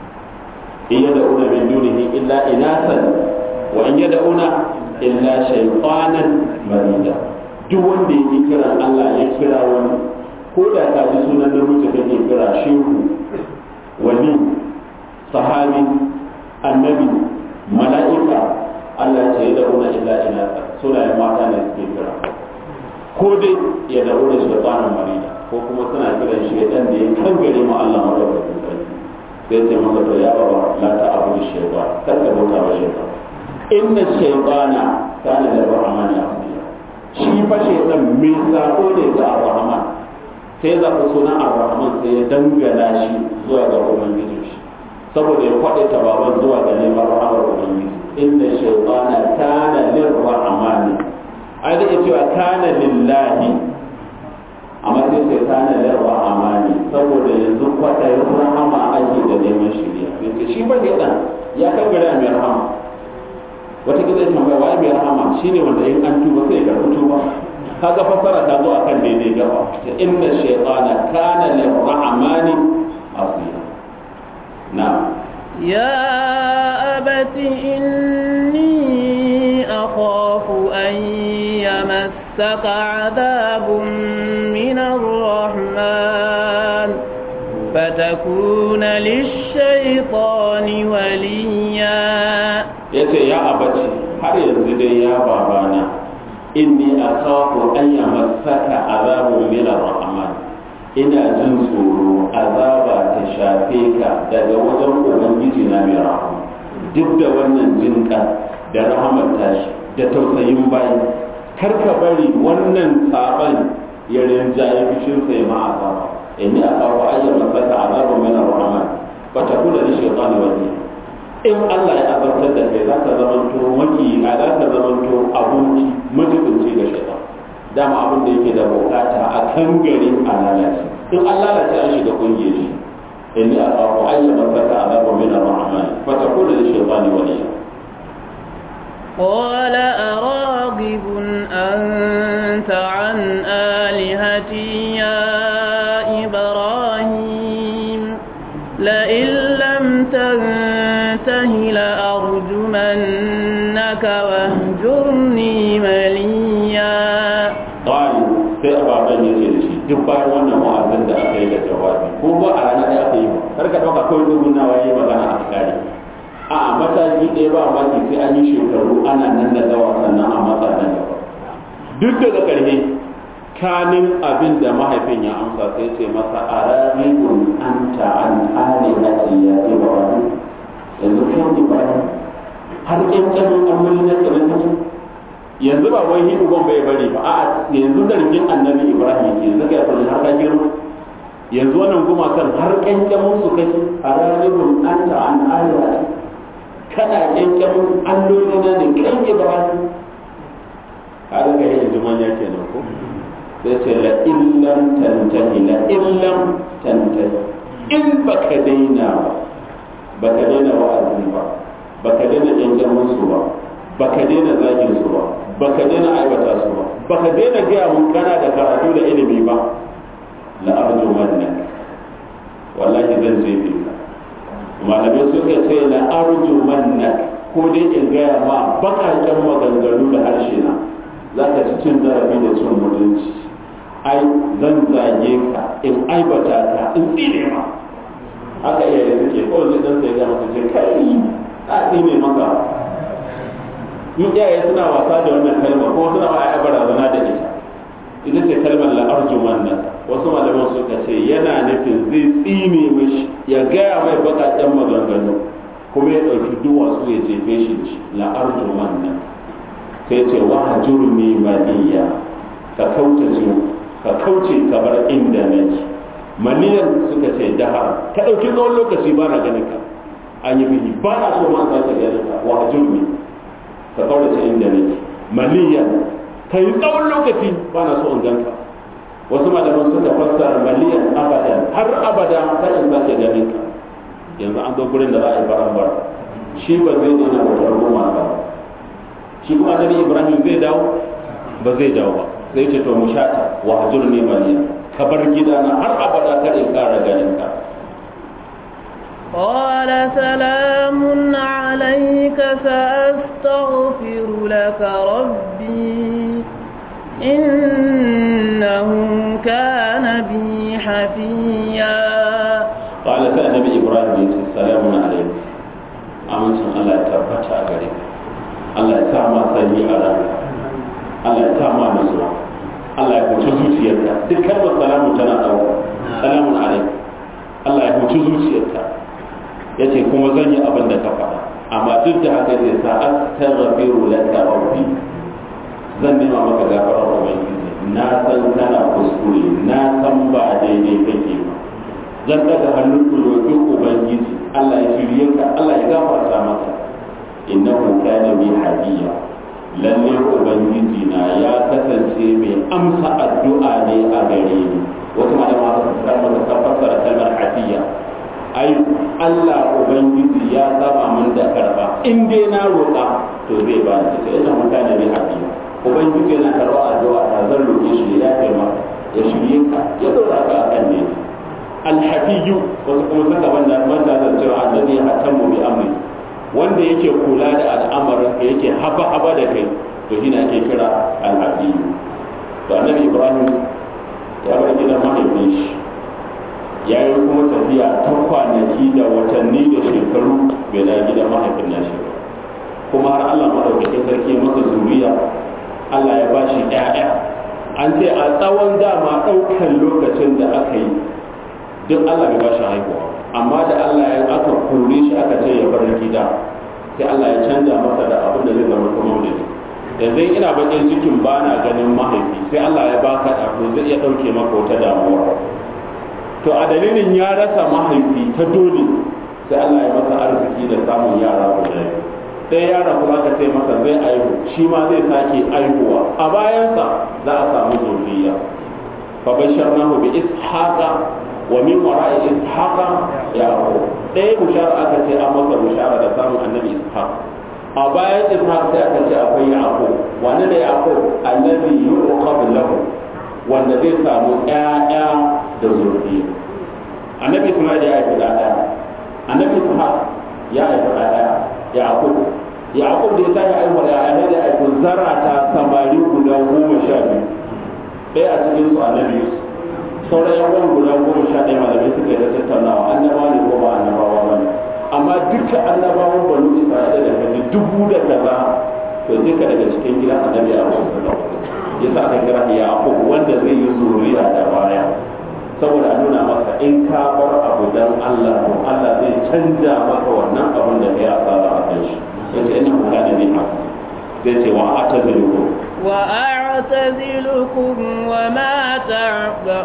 in yad'una min dunihi illa inasan wa in yad'una illa shaytanan marida duk wanda yake kiran Allah ya kira wani ko da ka ji sunan namiji kake kira shehu wali sahabi annabi mala'ika Allah ce ya da'una illa inasa sunayen mata ne suke kira ko dai ya da'una shaytanan marida ko kuma suna kiran shaytan da ya kangare ma Allah madaukakin sarki sai ce maka to ya baba la ta abu shaytan kar ka bauta wa shaytan inna shaytana kana da rahmani asiya shi fa shaytan mai sako ne ga rahman sai za ku sunan ar-rahman sai ya dangana shi zuwa ga ubangiji shi saboda ya kwaɗe ta baban zuwa ga neman rahamar ubangiji inna shaytana kana lir-rahmani ai da cewa kana lillahi amma sai sai kana lir-rahmani saboda yanzu kwaɗayin rahama ake da neman shiriya yace shi ba dan ya kaggara mai rahama wata gida ya tambaya wai mai rahama shine wanda in an tuba sai ya karɓi tuba kaga fassara ta zo akan daidai gaba ta inna shaytana kana lirrahmani asiya na يا أبت إني أخاف أن يمسك عذاب من الرحمن فتكون للشيطان وليا yace ya abaci har yanzu dai ya babana inni akhafu an yamassaka azabun min ar-rahman ina jin tsoro azaba ta shafe ka daga wajen ubangiji na mai rahama duk da wannan jinka da rahamar tashi da tausayin bayi kar ka bari wannan saban ya rinjaye fishin sai ma azaba inni akhafu an yamassaka azabun min ar-rahman fa takuna li shaytani waliya in Allah ya azabtar da kai za ka zamanto maki a za ka zamanto aboki majibinci ga shaitan dama abin da yake da bukata a kan gari a lalace in an lalace an shiga kungiyar shi inni akhafu an yamassaka azabun min ar-rahman fa takuna li shaytani waliya قال أراغب أنت عن إبراهيم لئن لم تنته لأرجمنك واهجرني مليا ƙwari sai a baban ya ce da shi duk bayan wannan wa'azin da aka yi da jawabi ko ba a ranar da aka yi ba kar ka ɗauka kawai dubun nawa ya yi magana a kare a mataki ɗaya ba maki sai an yi shekaru ana nan da zawa sannan a matsa nan gaba duk daga ƙarshe kanin abin da mahaifin ya amsa sai ce masa a rarribun an ta'an ali hati ya ce ba wani yanzu kan ibrahim har ƙyanƙyamin amuri na tsirin yanzu ba wai hidu gon bai bari ba a yanzu zargin annabi ibrahim ke yanzu ga sun har ka girma yanzu wannan gumakan har ƙyanƙyamin su kake a rarribun an ta'an ali hati kana ƙyanƙyamin alloli na ne kan ibrahim har ga yanzu manya kenan ko sai ce la illam tantahi la illam tantahi in baka daina ba baka daina wa'azi ba baka daina janjan musu ba baka daina zagin su ba baka daina aibata su ba baka daina gaya mun kana da karatu da ilimi ba la arju mannak wallahi zan jefe ka malamai suka ce la arju mannak ko dai in gaya ma bakaken maganganu da harshe na za ka ci cin zarafi da cin mutunci ai zan zage ka in aibata ka in tsine ma haka iyaye suke kawai zai dan sai ga maka ce kai a tsine maka in iyaye suna wasa da wannan kalma ko suna ma ai barazana da ita ita ce kalmar la arjuman nan wasu malaman suka ce yana nufin zai tsine mishi ya gaya mai bakakken maganganu kuma ya ɗauki duwatsu ya jefe shi da shi la arjuman nan sai ce wa hajurni maniya ka kauce ka kauce ka bar inda nake maniyan suka ce dahar ka ɗauki tsawon lokaci ba na ganin ka an yi bihi ba na so ma sake ganin ka wa hajurni ka kaurace inda nake maniyan ka yi tsawon lokaci ba na so in ganka wasu malaman suka fassara maliyan abadan har abada kar in sake ganin ka yanzu an zo gurin da za a yi baran shi ba zai daina bautar goma ba shi kuma annabi ibrahim zai dawo ba zai dawo ba sai ce to mu shata wa hajurni maliya ka bar gidana har abada kar in kara ganin ka قال سلام عليك سأستغفر لك ربي إنه كان بي حفيا قال النبي إبراهيم السلام عليك أمن الله تبت عليك الله يسامى سني عليك الله يسامى نزوع Allah ya huci zuciyarka duk kalmar salamu tana ɗauka salamun alaik Allah ya huci zuciyarka ya ce kuma zan yi abin da ka faɗa amma duk da haka zai sa astaghfiru laka rabbi zan nema maka gafarar ubangiji na san kana kuskure na san ba daidai kake ba zan daga hannun ku roƙi ubangiji Allah ya shirye ka Allah ya gafarta maka innahu kana bi hadiya lalle ubangiji na ya kasance mai amsa addu'a ne a gare ni wasu malama su kalmar ta fassara kalmar hadiya ai Allah ubangiji ya saba min da karba in dai na roƙa to zai ba ni sai ina mutane bi hadiya ubangiji yana karɓar addu'a ta zan roƙe shi ya kai maka ya shirye ka ya dora ka akan ne alhafiyu wasu kuma suka banda manta da cewa annabi ya hatamu bi amri wanda yake kula da al'amarin ka yake haba haba da kai to shi ne ake kira alhafiyu to annabi ibrahim ya bar gidan mahaifin shi ya yi kuma tafiya ta kwanaki da watanni da shekaru bai da gidan mahaifin nashi ba kuma har Allah madaukakin sarki masa zuriya Allah ya ba shi ‘ya'ya an ce a tsawon dama ɗaukan lokacin da aka yi duk Allah bai ba shi haihuwa amma da Allah ya aka kore shi aka ce ya bar gida sai Allah ya canja masa da abin da zai zama kuma da yanzu ina bakin cikin ba na ganin mahaifi sai Allah ya baka da to zai iya ɗauke maka wata damuwa to a dalilin ya rasa mahaifi ta dole sai Allah ya masa arziki da samun yara guda biyu ɗaya yaron kuma aka ce masa zai aihu shi ma zai sake aihuwa a bayansa za a samu zuriya fa basharnahu bi ishaqa wa min wara'i ishaqa yaqub ɗaya bushara aka ce an masa bushara da samun annabi ishaq a bayan ishaq sai aka ce akwai yaqub wanda da yaqub annabi yuqab lahu wanda zai samu ƴaƴa da zuriya annabi isma'il ya haifi da daya annabi ishaq ya haifi da daya yaqub yaqub da ya tashi haihuwar ya ya da haifi zarata samari guda goma sha biyu ɗaya a cikin su annabi yusuf sauran yan guda goma sha ɗaya malamai suka yi da tattaunawa annabawa ne ko ba annabawa ba ne amma duka annabawan banu isra'ila da kaji dubu da kaza to duka daga cikin gidan annabi a wasu da yasa aka kira yaqub wanda zai yi zuriya da baya saboda a nuna maka in ka bar abu dan Allah to Allah zai canja maka wannan abin da kai asara a kan shi yace ina kana ne ha zai ce wa atazilukum wa a'tazilukum wa ma ta'ba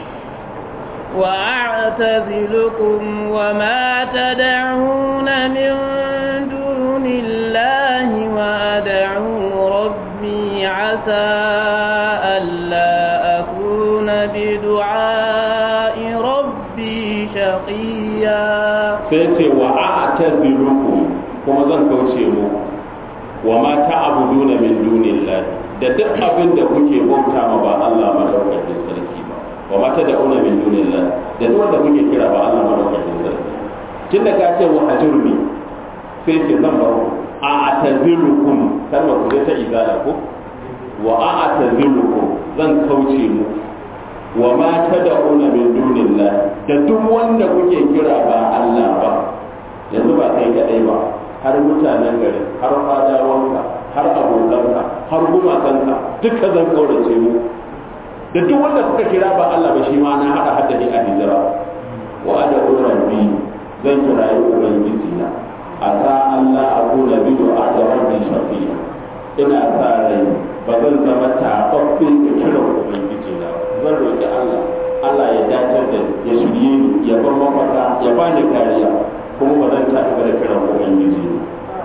وأعتزلكم وما تدعون من دون الله وأدعو ربي عسى ألا أكون بدعاء ربي شقيا سيتي وأعتزلكم كما زن كوشيمو وما تعبدون من دون الله da duk abin da kuke bauta ma ba Allah madaukakin sarki ba wa ma ta da'una min dunillah da duk wanda kuke kira ba Allah madaukakin sarki tun da ka ce wa hajurni sai ce zan bar a atazilukum kalmar ku ta izala ko wa a atazilukum zan kauce mu wa ma ta da'una min dunillah da duk wanda kuke kira ba Allah ba yanzu ba kai kadai ba har mutanen gari har fadawanka har abokanka har gumakanka duka zan kaurace mu da duk wanda kuka kira ba Allah ba shi ma na hada haddani a hijira wa ada rabbi zan kira yi ubangiji na asa Allah akuna bi du'a da rabbi shafiya ina sa rai ba zan zama tababbe da kiran ubangiji na zan roki Allah Allah ya dace da ya shirye ni ya bar mafaka ya bani kariya kuma ba zan taɓa da kiran ubangiji na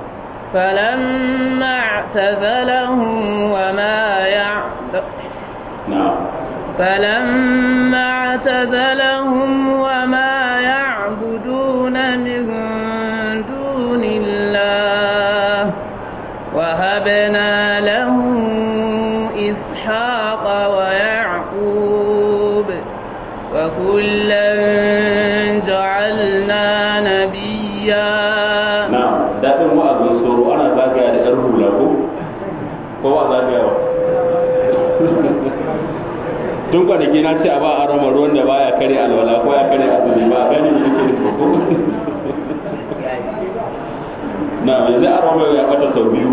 فلما اعتزلهم وما يعبد نعم فلما اعتزلهم وما يعبدون من دون الله وهبنا له إسحاق ويعقوب وكلا جعلنا نبيا نعم daɗin wa'azin tsoro ana zagaya da ‘yan hula ko? ko ba zagayawa tun kwanaki na ce a ba a rama ruwan da baya kare alwala ko ya kare azumi ba a gani shi ke da ko na yanzu a rama ya kata sau biyu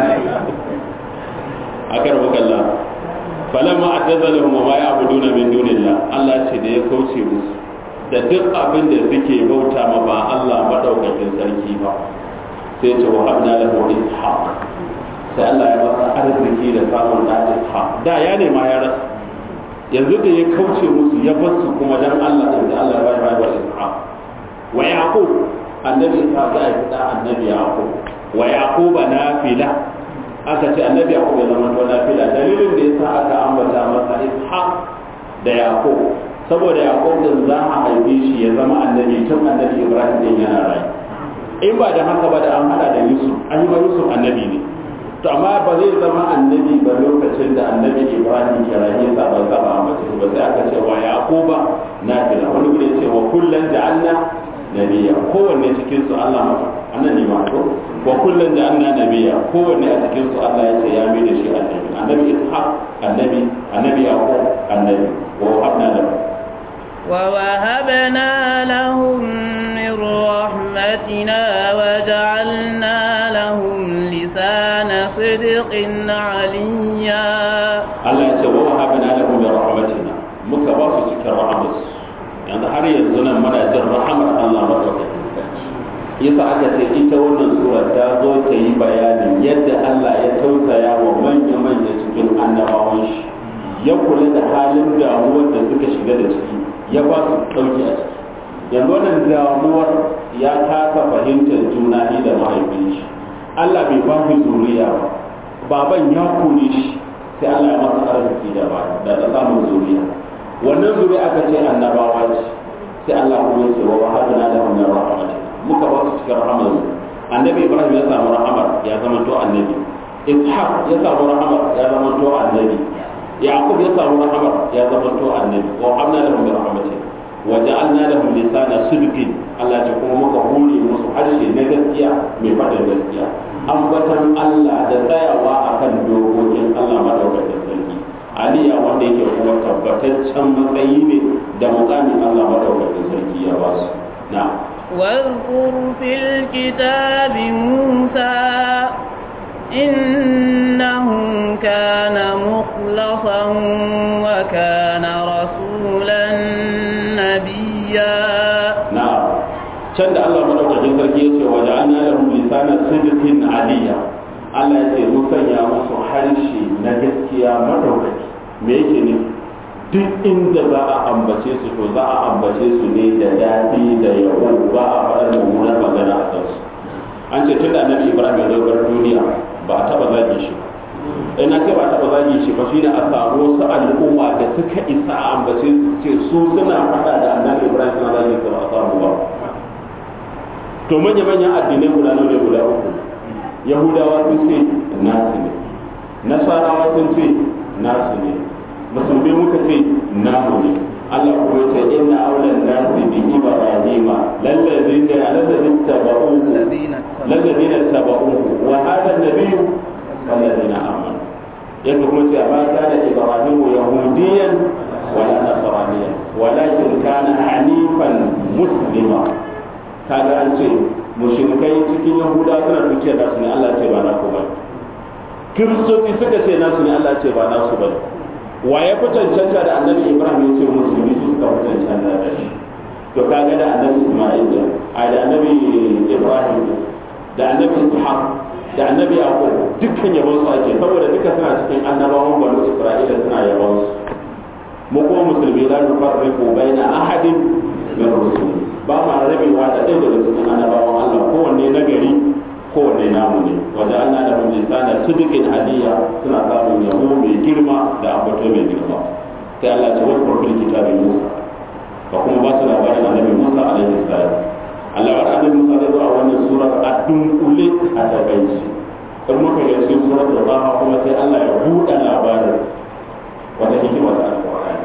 a karbu kalla falamma a tazalin ma ya abu duna min dunillah Allah ce da ya kauce musu da duk abin da suke bauta ma ba Allah madaukakin sarki ba sai ce wa habna lahu ishaq sai Allah ya masa arziki da samun da ishaq da ya nema ya rasa yanzu da ya kauce musu ya bar su kuma dan Allah da Allah ya bayar wa ishaq wa yaqub annabi ishaq ya yi da annabi yaqub wa yaquba nafila aka ce annabi yaqub ya zama to nafila dalilin da yasa aka ambata masa ishaq da yaqub saboda yaqub din za a haife shi ya zama annabi tun annabi ibrahim din yana rayu in ba da haka ba da an hada da yusuf an yi yusuf annabi ne to amma ba zai zama annabi ba lokacin da annabi ibrahim kiraye sa ba zaba a mace ba sai aka ce wa yaquba nafila wani gure ce wa kullan ja'alna nabiyya kowanne cikin su Allah maka annabi ma to wa kullan ja'alna nabiyya kowanne a cikin su Allah ya ce ya mai da shi annabi annabi ishaq annabi annabi yaqub annabi wa habna lahu ووهبنا لهم من رحمتنا وجعلنا لهم لسان صدق عليا Allah ya ce wa wahabna lahum bi rahmatina muka ba su cikin rahmat yanzu har yanzu nan muna jin rahamar Allah madaukakin sarki yasa aka ce ita wannan sura ta zo ta yi bayanin yadda Allah ya tausaya wa manya manya cikin annabawan shi ya kula da halin damuwar da suka shiga da ciki ya ba su ɗauki a ciki yanzu wannan damuwar ya kasa fahimtar juna ni da mahaifin shi Allah bai ba ku zuriya ba baban ya kone shi sai Allah ya masa arziki da ba da ta samun zuriya wannan zuriya aka ce annabawa ce sai Allah kuma ya ce wa wahadna lahum min rahmatina muka ba su cikin rahmar annabi Ibrahim ya samu rahamar ya zama to annabi Ishaq ya samu rahamar ya zama to annabi Yaqub ya samu rahamar ya zama to annabi wa hamna lahum min rahmatina waja'alna lahum lisana sidqin Allah ce kuma muka hore musu harshe na gaskiya mai faɗin gaskiya ambatan Allah da tsayawa akan dokokin Allah madaukakin sarki aliya wanda yake kuma tabbataccen matsayi ne da mukamin Allah madaukakin sarki ya ba su na واذكر في الكتاب موسى إنه كان مخلصا وكان رسولا نبيا نعم can da Allah madaukakin sarki ya ce wa ja'alna lahum lisana sidqin aliyya Allah ya ce mun sanya musu harshe na gaskiya madaukaki me yake ne duk inda za a ambace su to za a ambace su ne da daɗi da yabo ba a faɗar mummunar magana a kansu an ce tun da annabi Ibrahim ya zo duniya ba a taɓa zage shi ba in na ce ba taɓa zage shi ba shi da a samu wasu al'umma da suka isa a ambace su ce su suna faɗa da annabi Ibrahim suna zage su ba a samu ba to manya-manyan addinai guda nawa ne guda uku yahudawa sun ce nasu ne nasarawa sun ce nasu ne musulmi muka ce namu ne Allah kuma ce inna aulan nasi bi ibrahima lallazina lallazina tabauhu lallazina tabauhu wa hada nabiyyu wallazina amanu yadda kuma ce amma kana ibrahimu yahudiyan wala nasraniyan walakin kana hanifan muslima kaga an ce mushrikai cikin yahuda suna dukiya da su ne Allah ce ba naku ba kiristoci suka ce nasu ne Allah ce ba nasu ba wa ya fi cancanta da annabi ibrahim ya ce musulmi su suka fi cancanta da shi to kaga da annabi isma'il a da annabi ibrahim da annabi ishaq da annabi yaqub dukkan yabon su ake saboda duka suna cikin annabawan banu isra'ila suna yabon su mu kuma musulmi la nufarriqu baina ahadin min rusuli ba ma rabewa da ɗaya daga cikin annabawan Allah kowanne nagari kowanne namu ne wajen Allah da mun lisana sidikin aliyya suna samun yabo mai girma da abato mai girma sai Allah ta wani kurkul kitabin Musa ka kuma ba su labarin annabi Musa alaihi salam Allah wa annabi Musa zai zo a wannan surar a dunkule a takaici in muka ga cikin surar da ba kuma sai Allah ya buɗe labarin wata hikima ta alƙur'ani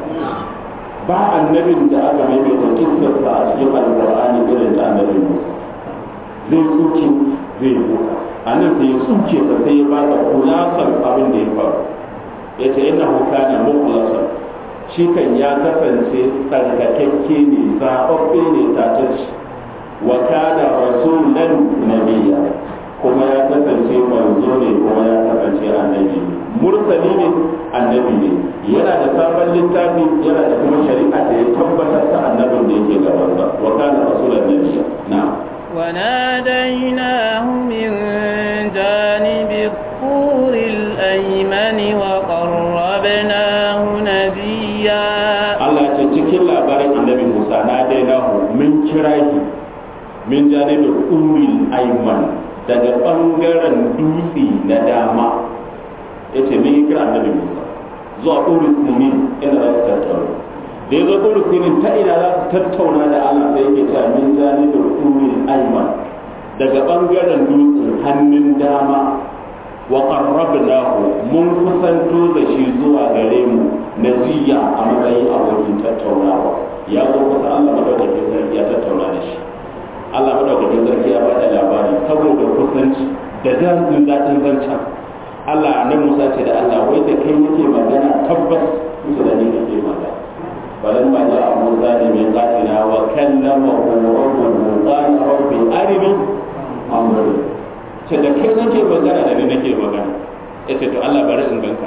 ba annabin da aka maimaita kissarsa a cikin alƙur'ani irin ta annabi Musa zai tsuke zai buka a nan sai ya tsuke sa sai ya baka kulasar abin da ya faru ya ce ina kana mukhlasan shi kan ya kasance tsarkakakke ne zaɓaɓɓe ne tatacce wa kana rasulan nabiyya kuma ya kasance manzo ne kuma ya kasance annabi mursali ne annabi ne yana da sabon littafi yana da kuma shari'a da ya tabbatar da annabin da yake gabansa wa kana rasulan nabiyya na'am وناديناه من جانب الطور الأيمن وقربناه نبيا Allah ce cikin labarin annabi Musa na dainahu min kirahi min janibin uril ayman daga bangaren dutse na dama yace min kira annabi Musa zuwa uril sinin inda za su tattauna da ya zo uril sinin ta ina za su tattauna da Allah sai yake cewa min janibin uril ayman daga bangaren dutsen hannun dama wa qarrabnahu mun kusanto da shi zuwa gare mu najiya a matsayin abokin tattaunawa ya zo kusa Allah madaukakin sarki ya tattauna da shi Allah madaukakin sarki ya bada labari saboda kusanci da dazin daɗin zancen Allah annabi Musa ce da Allah wai da kai yake magana tabbas su da ni kake magana فلما جاء موسى لميقاتنا وكلمه ربه قال رب أرني أنظر ce da kai nake magana da ni nake magana ya ce to Allah bari in ganka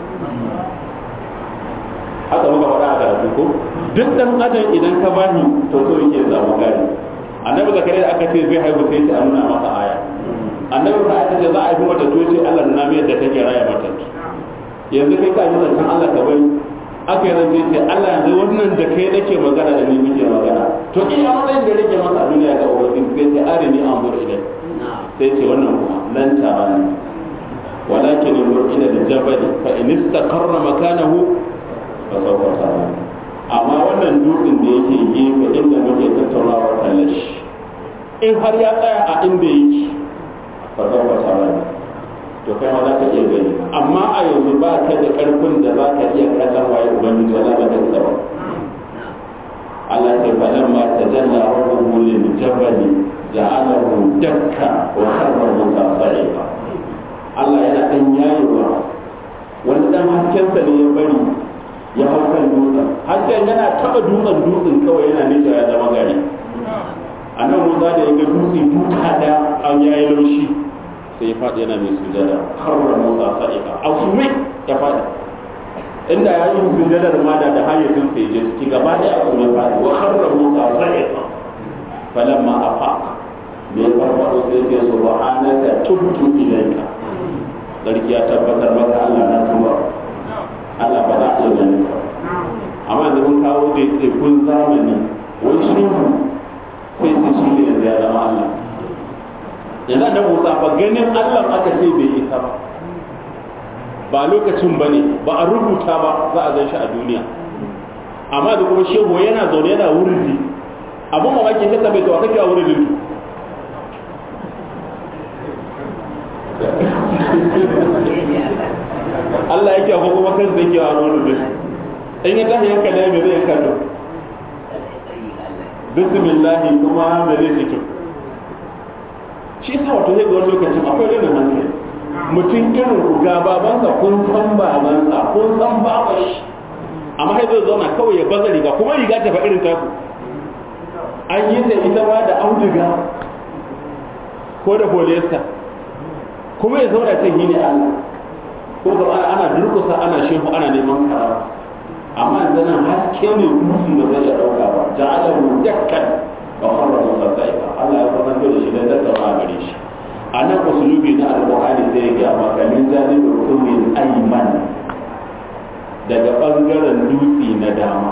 haka muka faɗa a karatu ko duk dan adam idan ka bani to so yake samu gani annabi zakariya da aka ce zai haihu sai ce a nuna masa aya annabi ba aka ce za a yi mata to ce Allah nuna mai yadda kake raya mata yanzu kai ka yi zancen Allah ka bari aka yi zance ce Allah yanzu wannan da kai nake magana da ni muke magana to iya matsayin da rage masa a duniya ga ubangiji sai ce arini an buru ilai sai ce wannan kuma lan tarani walakin yanzur ila al-jabal fa in istaqarra makanahu fa sawfa tarani amma wannan dutsen da yake gefe inda muke tattaunawa kallon shi in har ya tsaya a inda yake fa sawfa tarani to kai ma za ka iya gani amma a yanzu ba ka da karfin da za ka iya kallon waye ubangiji wala ba ka ba Allah ce fadan ma tajalla rabbuhu lil jabali ja'alahu dakka wa kharra musa sa'iqa Allah yana dan yayewa wani dan haskensa ne ya bari ya hau kan dutsen hasken yana taba dutsen dutsen kawai yana nisa ya zama gari a nan musa da ya ga dutse duka da an yayi laushi sai ya faɗi yana mai sujada harra musa sa'iqa a sume ya faɗi inda ya yi sujadar ma da da hayyacin sai je ciki gaba da a sume faɗi wa harra musa sa'iqa falamma afaq me ya farfaɗo sai ce subhanaka tubtu ilayka sarki ya tabbatar maka Allah na tuba Allah ba za a iya ganin ka amma da mun kawo da kun zamani wai shi sai su shi ne yanzu ya zama Allah yanzu da Musa fa ganin Allah aka ce bai isa ba ba lokacin ba ne ba a rubuta ba za a gan shi a duniya amma da kuma shehu yana zaune yana wurdi abin mamaki ta bai tawa kake a wurin Allah yake ko kuma kan zai kewa wani da in ya tashi yanka da me zai kallo bismillah kuma me zai fito shi yasa wato zai ga wani lokacin akwai rinin hankali mutum irin ku ga babansa kun san babansa kun san baban shi amma sai zai zauna kawai ya baza riga kuma riga ta fa irin taku an yi da ita ba da auduga ko da polyester kuma ya zauna ce ne Allah ko ga ana durkusa ana shehu ana neman karama amma yanzu nan haske ne dusi ba zai iya dauka ba ja'ala mu dakkan wa farra musa sa'iqa Allah ya fara da shi dan tattauna gare shi a nan usulubi na alqur'ani sai ya ga maka min janibul kumin ayman daga bangaren dutse na dama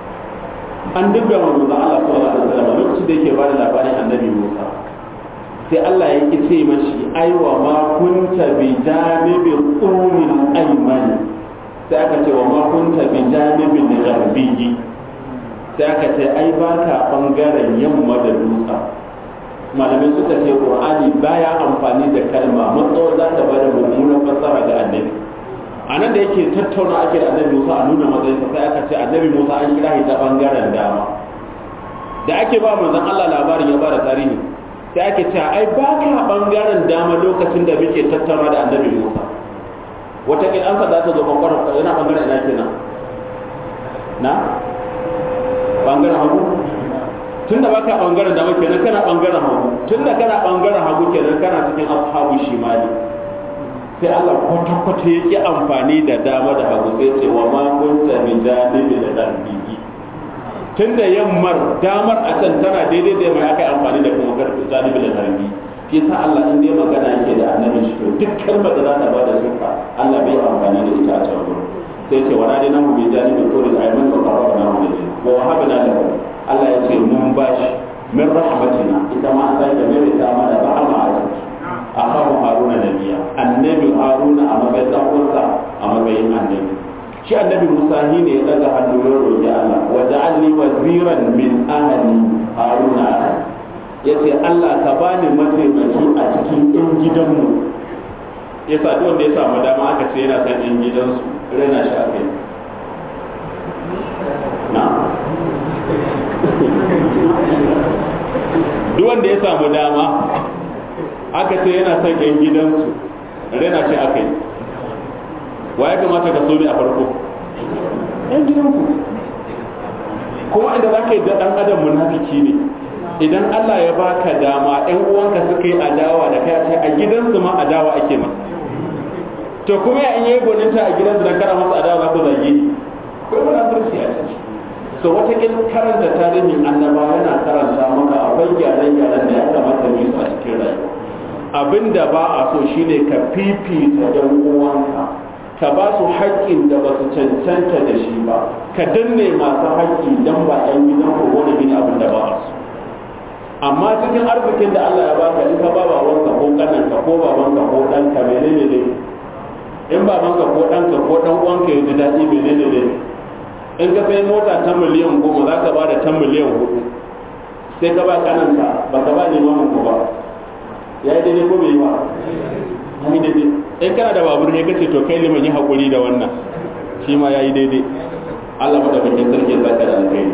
an dubba manzo Allah sallallahu alaihi wasallam lokacin da yake bada labarin annabi Musa sai Allah ya ki ce mashi aiwa ma kunta bi janibil qumil ayman sai aka ce wa ma kunta bi janibil gharbiyyi sai aka ce ai baka bangaren yamma da dutsa malamai suka ce qur'ani baya amfani da kalma matsawar za ta bada mummunan fassara ga annabi a nan da yake tattauna ake da annabi Musa a nuna matsayin sai aka ce annabi Musa an kira shi ta bangaren dama da ake ba manzon Allah labarin ya bada tarihi sai ake cewa ai ba ka bangaren dama lokacin da muke tattauna da annabi Musa wata kin an za ta zo bangaren yana bangaren ina kenan na bangaren hagu tun da baka bangaren dama kenan kana bangaren hagu tun da kana bangaren hagu kenan kana cikin ashabu shimali sai Allah kwata-kwata ya ki amfani da dama da hagu sai ce wa ma kunta min janibi da darbiki tun da yammar damar a can tana daidai da mai aka yi amfani da kuma janibi da darbi shi sa Allah in dai magana yake da annabi shi to duk kalmar da za ta bada suka Allah bai amfani da ita a can gurin sai ce wala dai namu bi janibi ko da ayman ko qaraba na mu da wa wahabna lahu Allah ya ce mun bashi min rahmatina ita ma sai da mai ta mana rahama a ciki akahu haruna nabiya annabi haruna a matsayin dan uwansa a matsayin annabi shi annabi musa shi ne ya daga hannu ya roƙi Allah wa ja'alni waziran min ahli haruna yace Allah ka bani mataimaki a cikin ɗan gidanmu yasa duk wanda ya samu dama aka ce yana san ɗan gidansu rena shi akai na duk wanda ya samu dama aka ce yana son ƴan gidansu rena shi aka yi wa ya kamata ka so ne a farko ƴan gidanku kuma inda za ka yi ɗan adam munafiki ne idan Allah ya baka dama ƴan uwanka suka yi adawa da kai ce a gidansu ma adawa ake masa to kuma ya in yi gwaninta a gidansu da kara masa adawa za ku zage ko munafurci a ciki so wata karanta tarihin annaba yana karanta maka akwai gyare-gyaren da ya kamata mu yi su a cikin rayuwa abin da ba a so shine ka fifita ɗan uwanka ka ba su haƙƙin da ba su cancanta da shi ba ka danne masu haƙƙi don ba ɗan gidan ko wani gini abin da ba a so amma cikin arzikin da Allah ya baka in ka ba babanka ko ƙananka ko babanka ko ɗanka menene ne in babanka ko ɗanka ko ɗan uwanka ya ji daɗi menene ne in ka sai mota ta miliyan goma za ka ba da ta miliyan hudu sai ka ba ƙananka ba ka ba neman ku ba ya yi daidai ko bai yi ba ya yi daidai in kana da babur ne kace to kai liman yi hakuri da wannan shi ma ya yi daidai Allah madaukakin sarki ya saka da alkhairi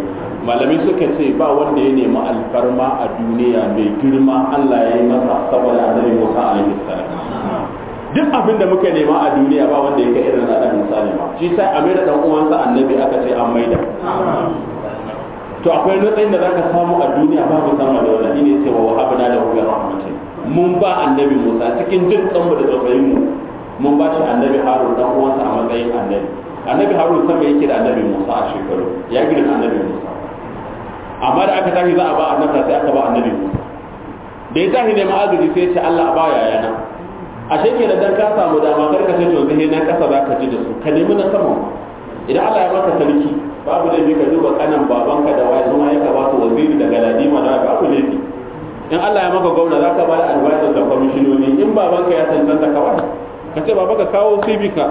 malamai suka ce ba wanda ya nemi alfarma a duniya mai girma Allah ya yi masa saboda annabi Musa alaihi salam duk abin da muka nema a duniya ba wanda ya kai irin annabi Musa ne ma shi sai a maida dan uwansa annabi aka ce an maida to akwai nutsayin da zaka samu a duniya babu sama da wannan ne cewa wa habna da hu rahmatin mun ba annabi Musa cikin jin kanmu da tausayin mu mun ba shi annabi Harun dan uwansa a matsayin annabi annabi Harun sama yake da annabi Musa a shekaru ya gidan annabi Musa amma da aka tashi za a ba annabi sai aka ba annabi Musa da ya tashi neman agaji sai ya ce Allah ba yayana ashe ke da dan ka samu dama kar ka ce to zai na kasa za ka ji da su ka nemi na sama idan Allah ya maka sarki babu laifi ka duba kanan babanka da waye kuma ya ka ba su waziri daga ladima da babu laifi in Allah ya maka gwamna za ka ba da advisor da kwamishinoni in babanka ya cancanta ka ba ka ce baba ka kawo CV ka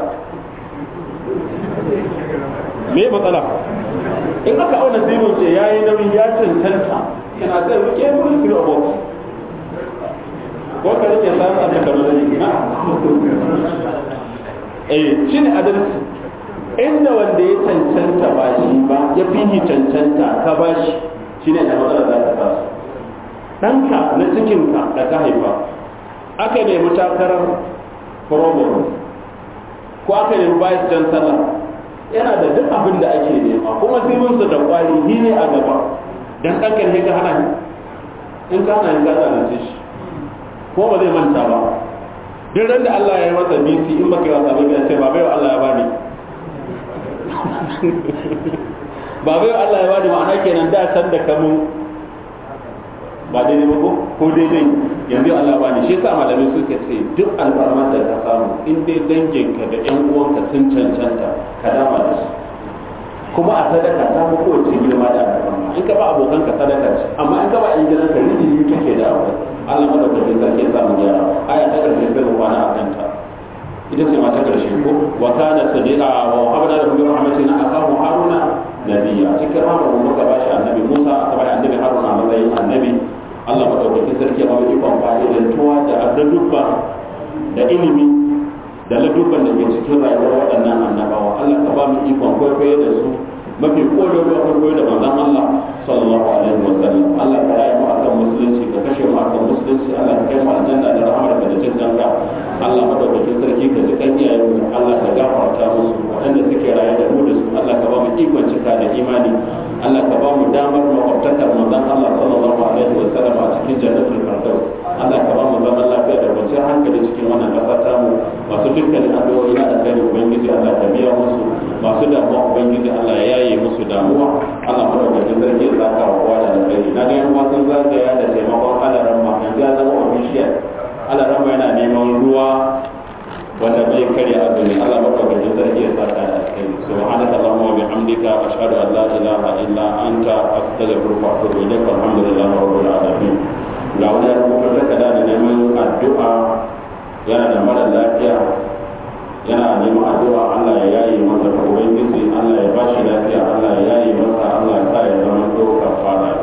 me matsala in aka auna CV ce yayi nauyi ya cancanta yana zai rike mun kiro box ko ka rike san a daga rudani na eh shine adalci inda wanda ya cancanta ba shi ba ya fi cancanta ka ba shi shine da matsala za ta taso ɗanka na cikinka da ka haifa aka nemi takarar program ko aka nemi vice chancellor yana da duk abin da ake nema kuma sirrinsa da kwari ni ne a gaba dan ɗanka ne ka hana in ka hana ni ka zalunce shi ko ba zai manta ba duk ran da Allah ya yi masa bisi in baka yi wasa ba ya ce ba bai Allah ya bani ba bai Allah ya bani ma'ana kenan da san da kamu ba daidai ba ko ko daidai yanzu Allah ba ni shi yasa malamai suka ce duk alfarmar da ka samu in dai danginka da ƴan uwanka sun cancanta ka dama da su kuma a sadaka ta fi kowace girma da alfarma in ka ba abokanka sadaka ce amma in ka ba ƴan gidanka rijiji kake da abu Allah madaukakin sarki ya samu gyara aya ta karshe sai mu kwana a kanta ita ce ma ta karshe ko wa kana sadiqa wa habana da bi rahmatina akahu haruna nabiyya cikin rahmar mu muka bashi annabi Musa aka bashi annabi Haruna a matsayin annabi Allah madaukakin sarki ba mu ikon fa'idantuwa da adadubba da ilimi da ladubban da ke cikin rayuwar waɗannan annabawa Allah ka ba mu ikon kwaikwayo da su mafi kodowa kwaikwayo da manzon Allah sallallahu alaihi wa sallam Allah ka rayu mu akan musulunci ka kashe mu akan musulunci Allah ka kai mu aljanna da rahmar ka da jin danka Allah madaukakin sarki ka ji kan iyayen mu Allah ka gafarta musu waɗanda suke raye da mu da su Allah ka ba mu ikon cika da imani Allah ka ba mu damar makwabtakar manzon Allah sallallahu alaihi wa sallam a cikin jannatul firdaus Allah ka ba mu zaman lafiya da kwanciyar hankali cikin wannan ƙasa ta mu masu dukkanin addu'o'i na alkhairi ubangiji Allah ka biya musu masu damuwa ubangiji Allah ya yaye musu damuwa Allah madaukakin sarki ya saka wa kowa da alkhairi na ga yan sun zagaya da taimakon alaran ma yanzu ya zama official alaran ma yana neman ruwa wanda bai karya azumi Allah madaukakin sarki ya saka da alkhairi subhanaka allahumma wa bihamdika ashhadu an la ilaha illa anta astaghfiruka wa atubu ilaik alhamdulillahi rabbil alamin ga wani ya rubuta takarda da neman addu'a yana da mara lafiya yana neman addu'a Allah ya yaye masa ta ubangiji Allah ya bashi lafiya Allah ya yaye masa Allah ya sa ya zama doka fara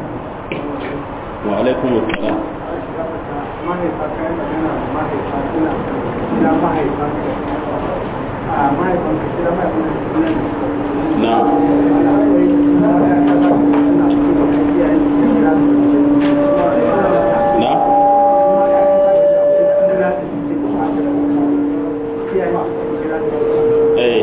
wa alaikum assalam mahaifa kayan magana da mahaifa suna kira mahaifa a mahaifan ka kira mahaifan ka suna na ana akwai suna da ya kasa suna kuma ka kiyaye su kira su na eh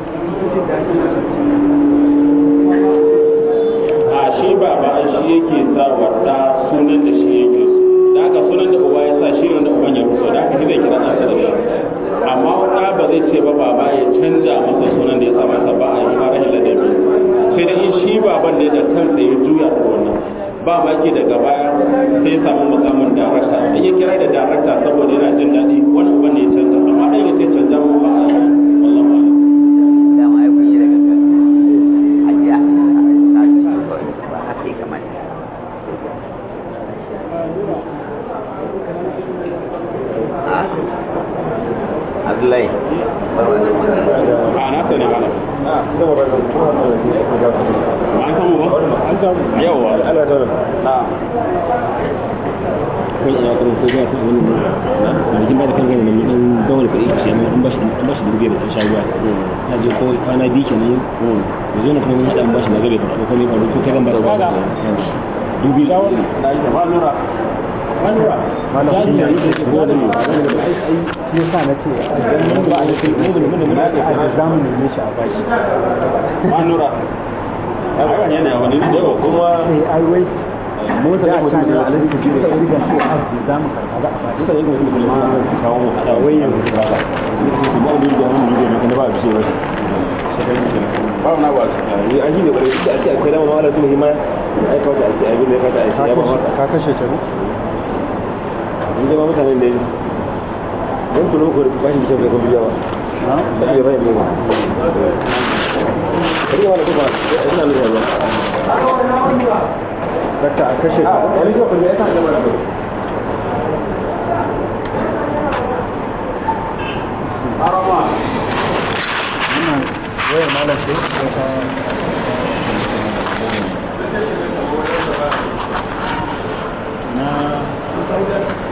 a shi ba ba shi yake sa wata sunan da shi yake so da haka sunan da uba ya sa shi ne da uban ya ruso da haka shi zai kira ɗansa da shi amma wata ba zai ce ba baba ya canza masa sunan da ya sa masa ba a yi ma rashin ladabi sai da in shi baban ne da kansa ya juya da wannan ba maki daga baya sai ya samu mukamin darakta in ya kira da darakta saboda yana jin daɗi wani uban ne ya canza amma ɗan ya ce canza mu ba a yi wallahu a'lam dama ai kun yi da gangan ajiya na ji ba haka ya kamata a Abdullahi bar wannan magana a na sani mana an samu ba an samu yawa ana tara kun iya kan ko ga wani na jikin ba da kan gani ne dan dole da kuɗi ka sai mai an bashi an bashi dubu biyar da sha ruwa na je ko kwana biyu kenan ya zo na kuma mun haɗa an bashi na gabe ba ko ne ba ko kai zan ba da dubu biyu da da ita ba nura malam kun yi da ko da mu shi yasa na ce idan ba a yi mun da mun da mun a za mu neme shi a bashi ba nura ai wannan yana wani da yawa kuma eh ai wai mota da da ta mutum ne da a alaji cikin ka da ji riga ko arziki za mu karɓa za a bashi mutane kuma mutum da ma kawo mu hada wai yanzu ba ba ni ba ni da mun yi da ba bi sai ba ba wani ba su ni an yi ne bare da ake akwai dama mawala su muhimma ai kawai ake ai bin da kata ai ya ba mata ka kashe ta ne mun ga mutanen da mun tuno ko ba shi sai ko biya ba sai ba ne ba kari wala kuma ina ne ba dakta a kashe ta wani ko ya ta da ba arama wannan waya malam ce ko ta na